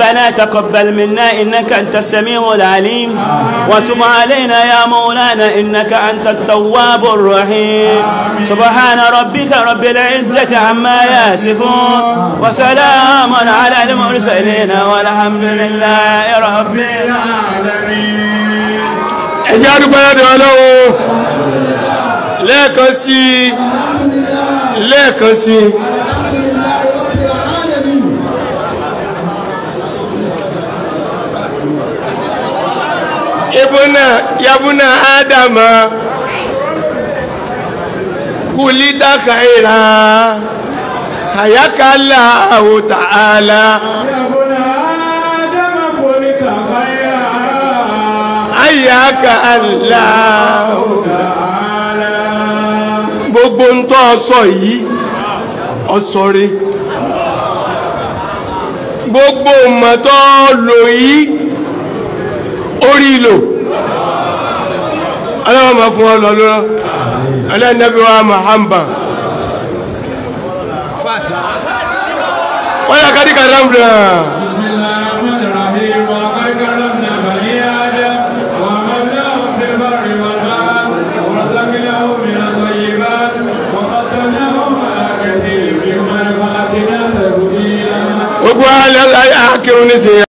ربنا تقبل منا إنك أنت السميع العليم وتب علينا يا مولانا إنك أنت التواب الرحيم سبحان ربك رب العزة عما يصفون وسلام على المرسلين والحمد لله رب العالمين ẹjẹ́ àdúgbò ẹ̀dọ̀ ọlọ́run lẹ́ẹ̀kan sí lẹ́ẹ̀kan sí alhamdulillahi rabbil alamin ibùnà yabùnà ádámà kùlítà kàìrà àyákàlà àwòtàálà يا ابن آدم خلق خيرا àyákàlà تعالى gbogbo ń tọ́ ọsọ yìí ọsọre gbogbo mọ̀tọ́ lò yìí orí lò aláwọ̀ ma fún ọlọ́ lọ́rọ́ alẹ́nàbí wa mahamba wọ́n yà kàdí kàdá بسم الله الرحمن الرحيم وقد كرمنا بني آدم وحملناهم في البر والبحر ورزقناهم من الطيبات وفضلناهم على كثير ممن خلقنا تفضيلا gbogbo alẹ́ akírun ní sí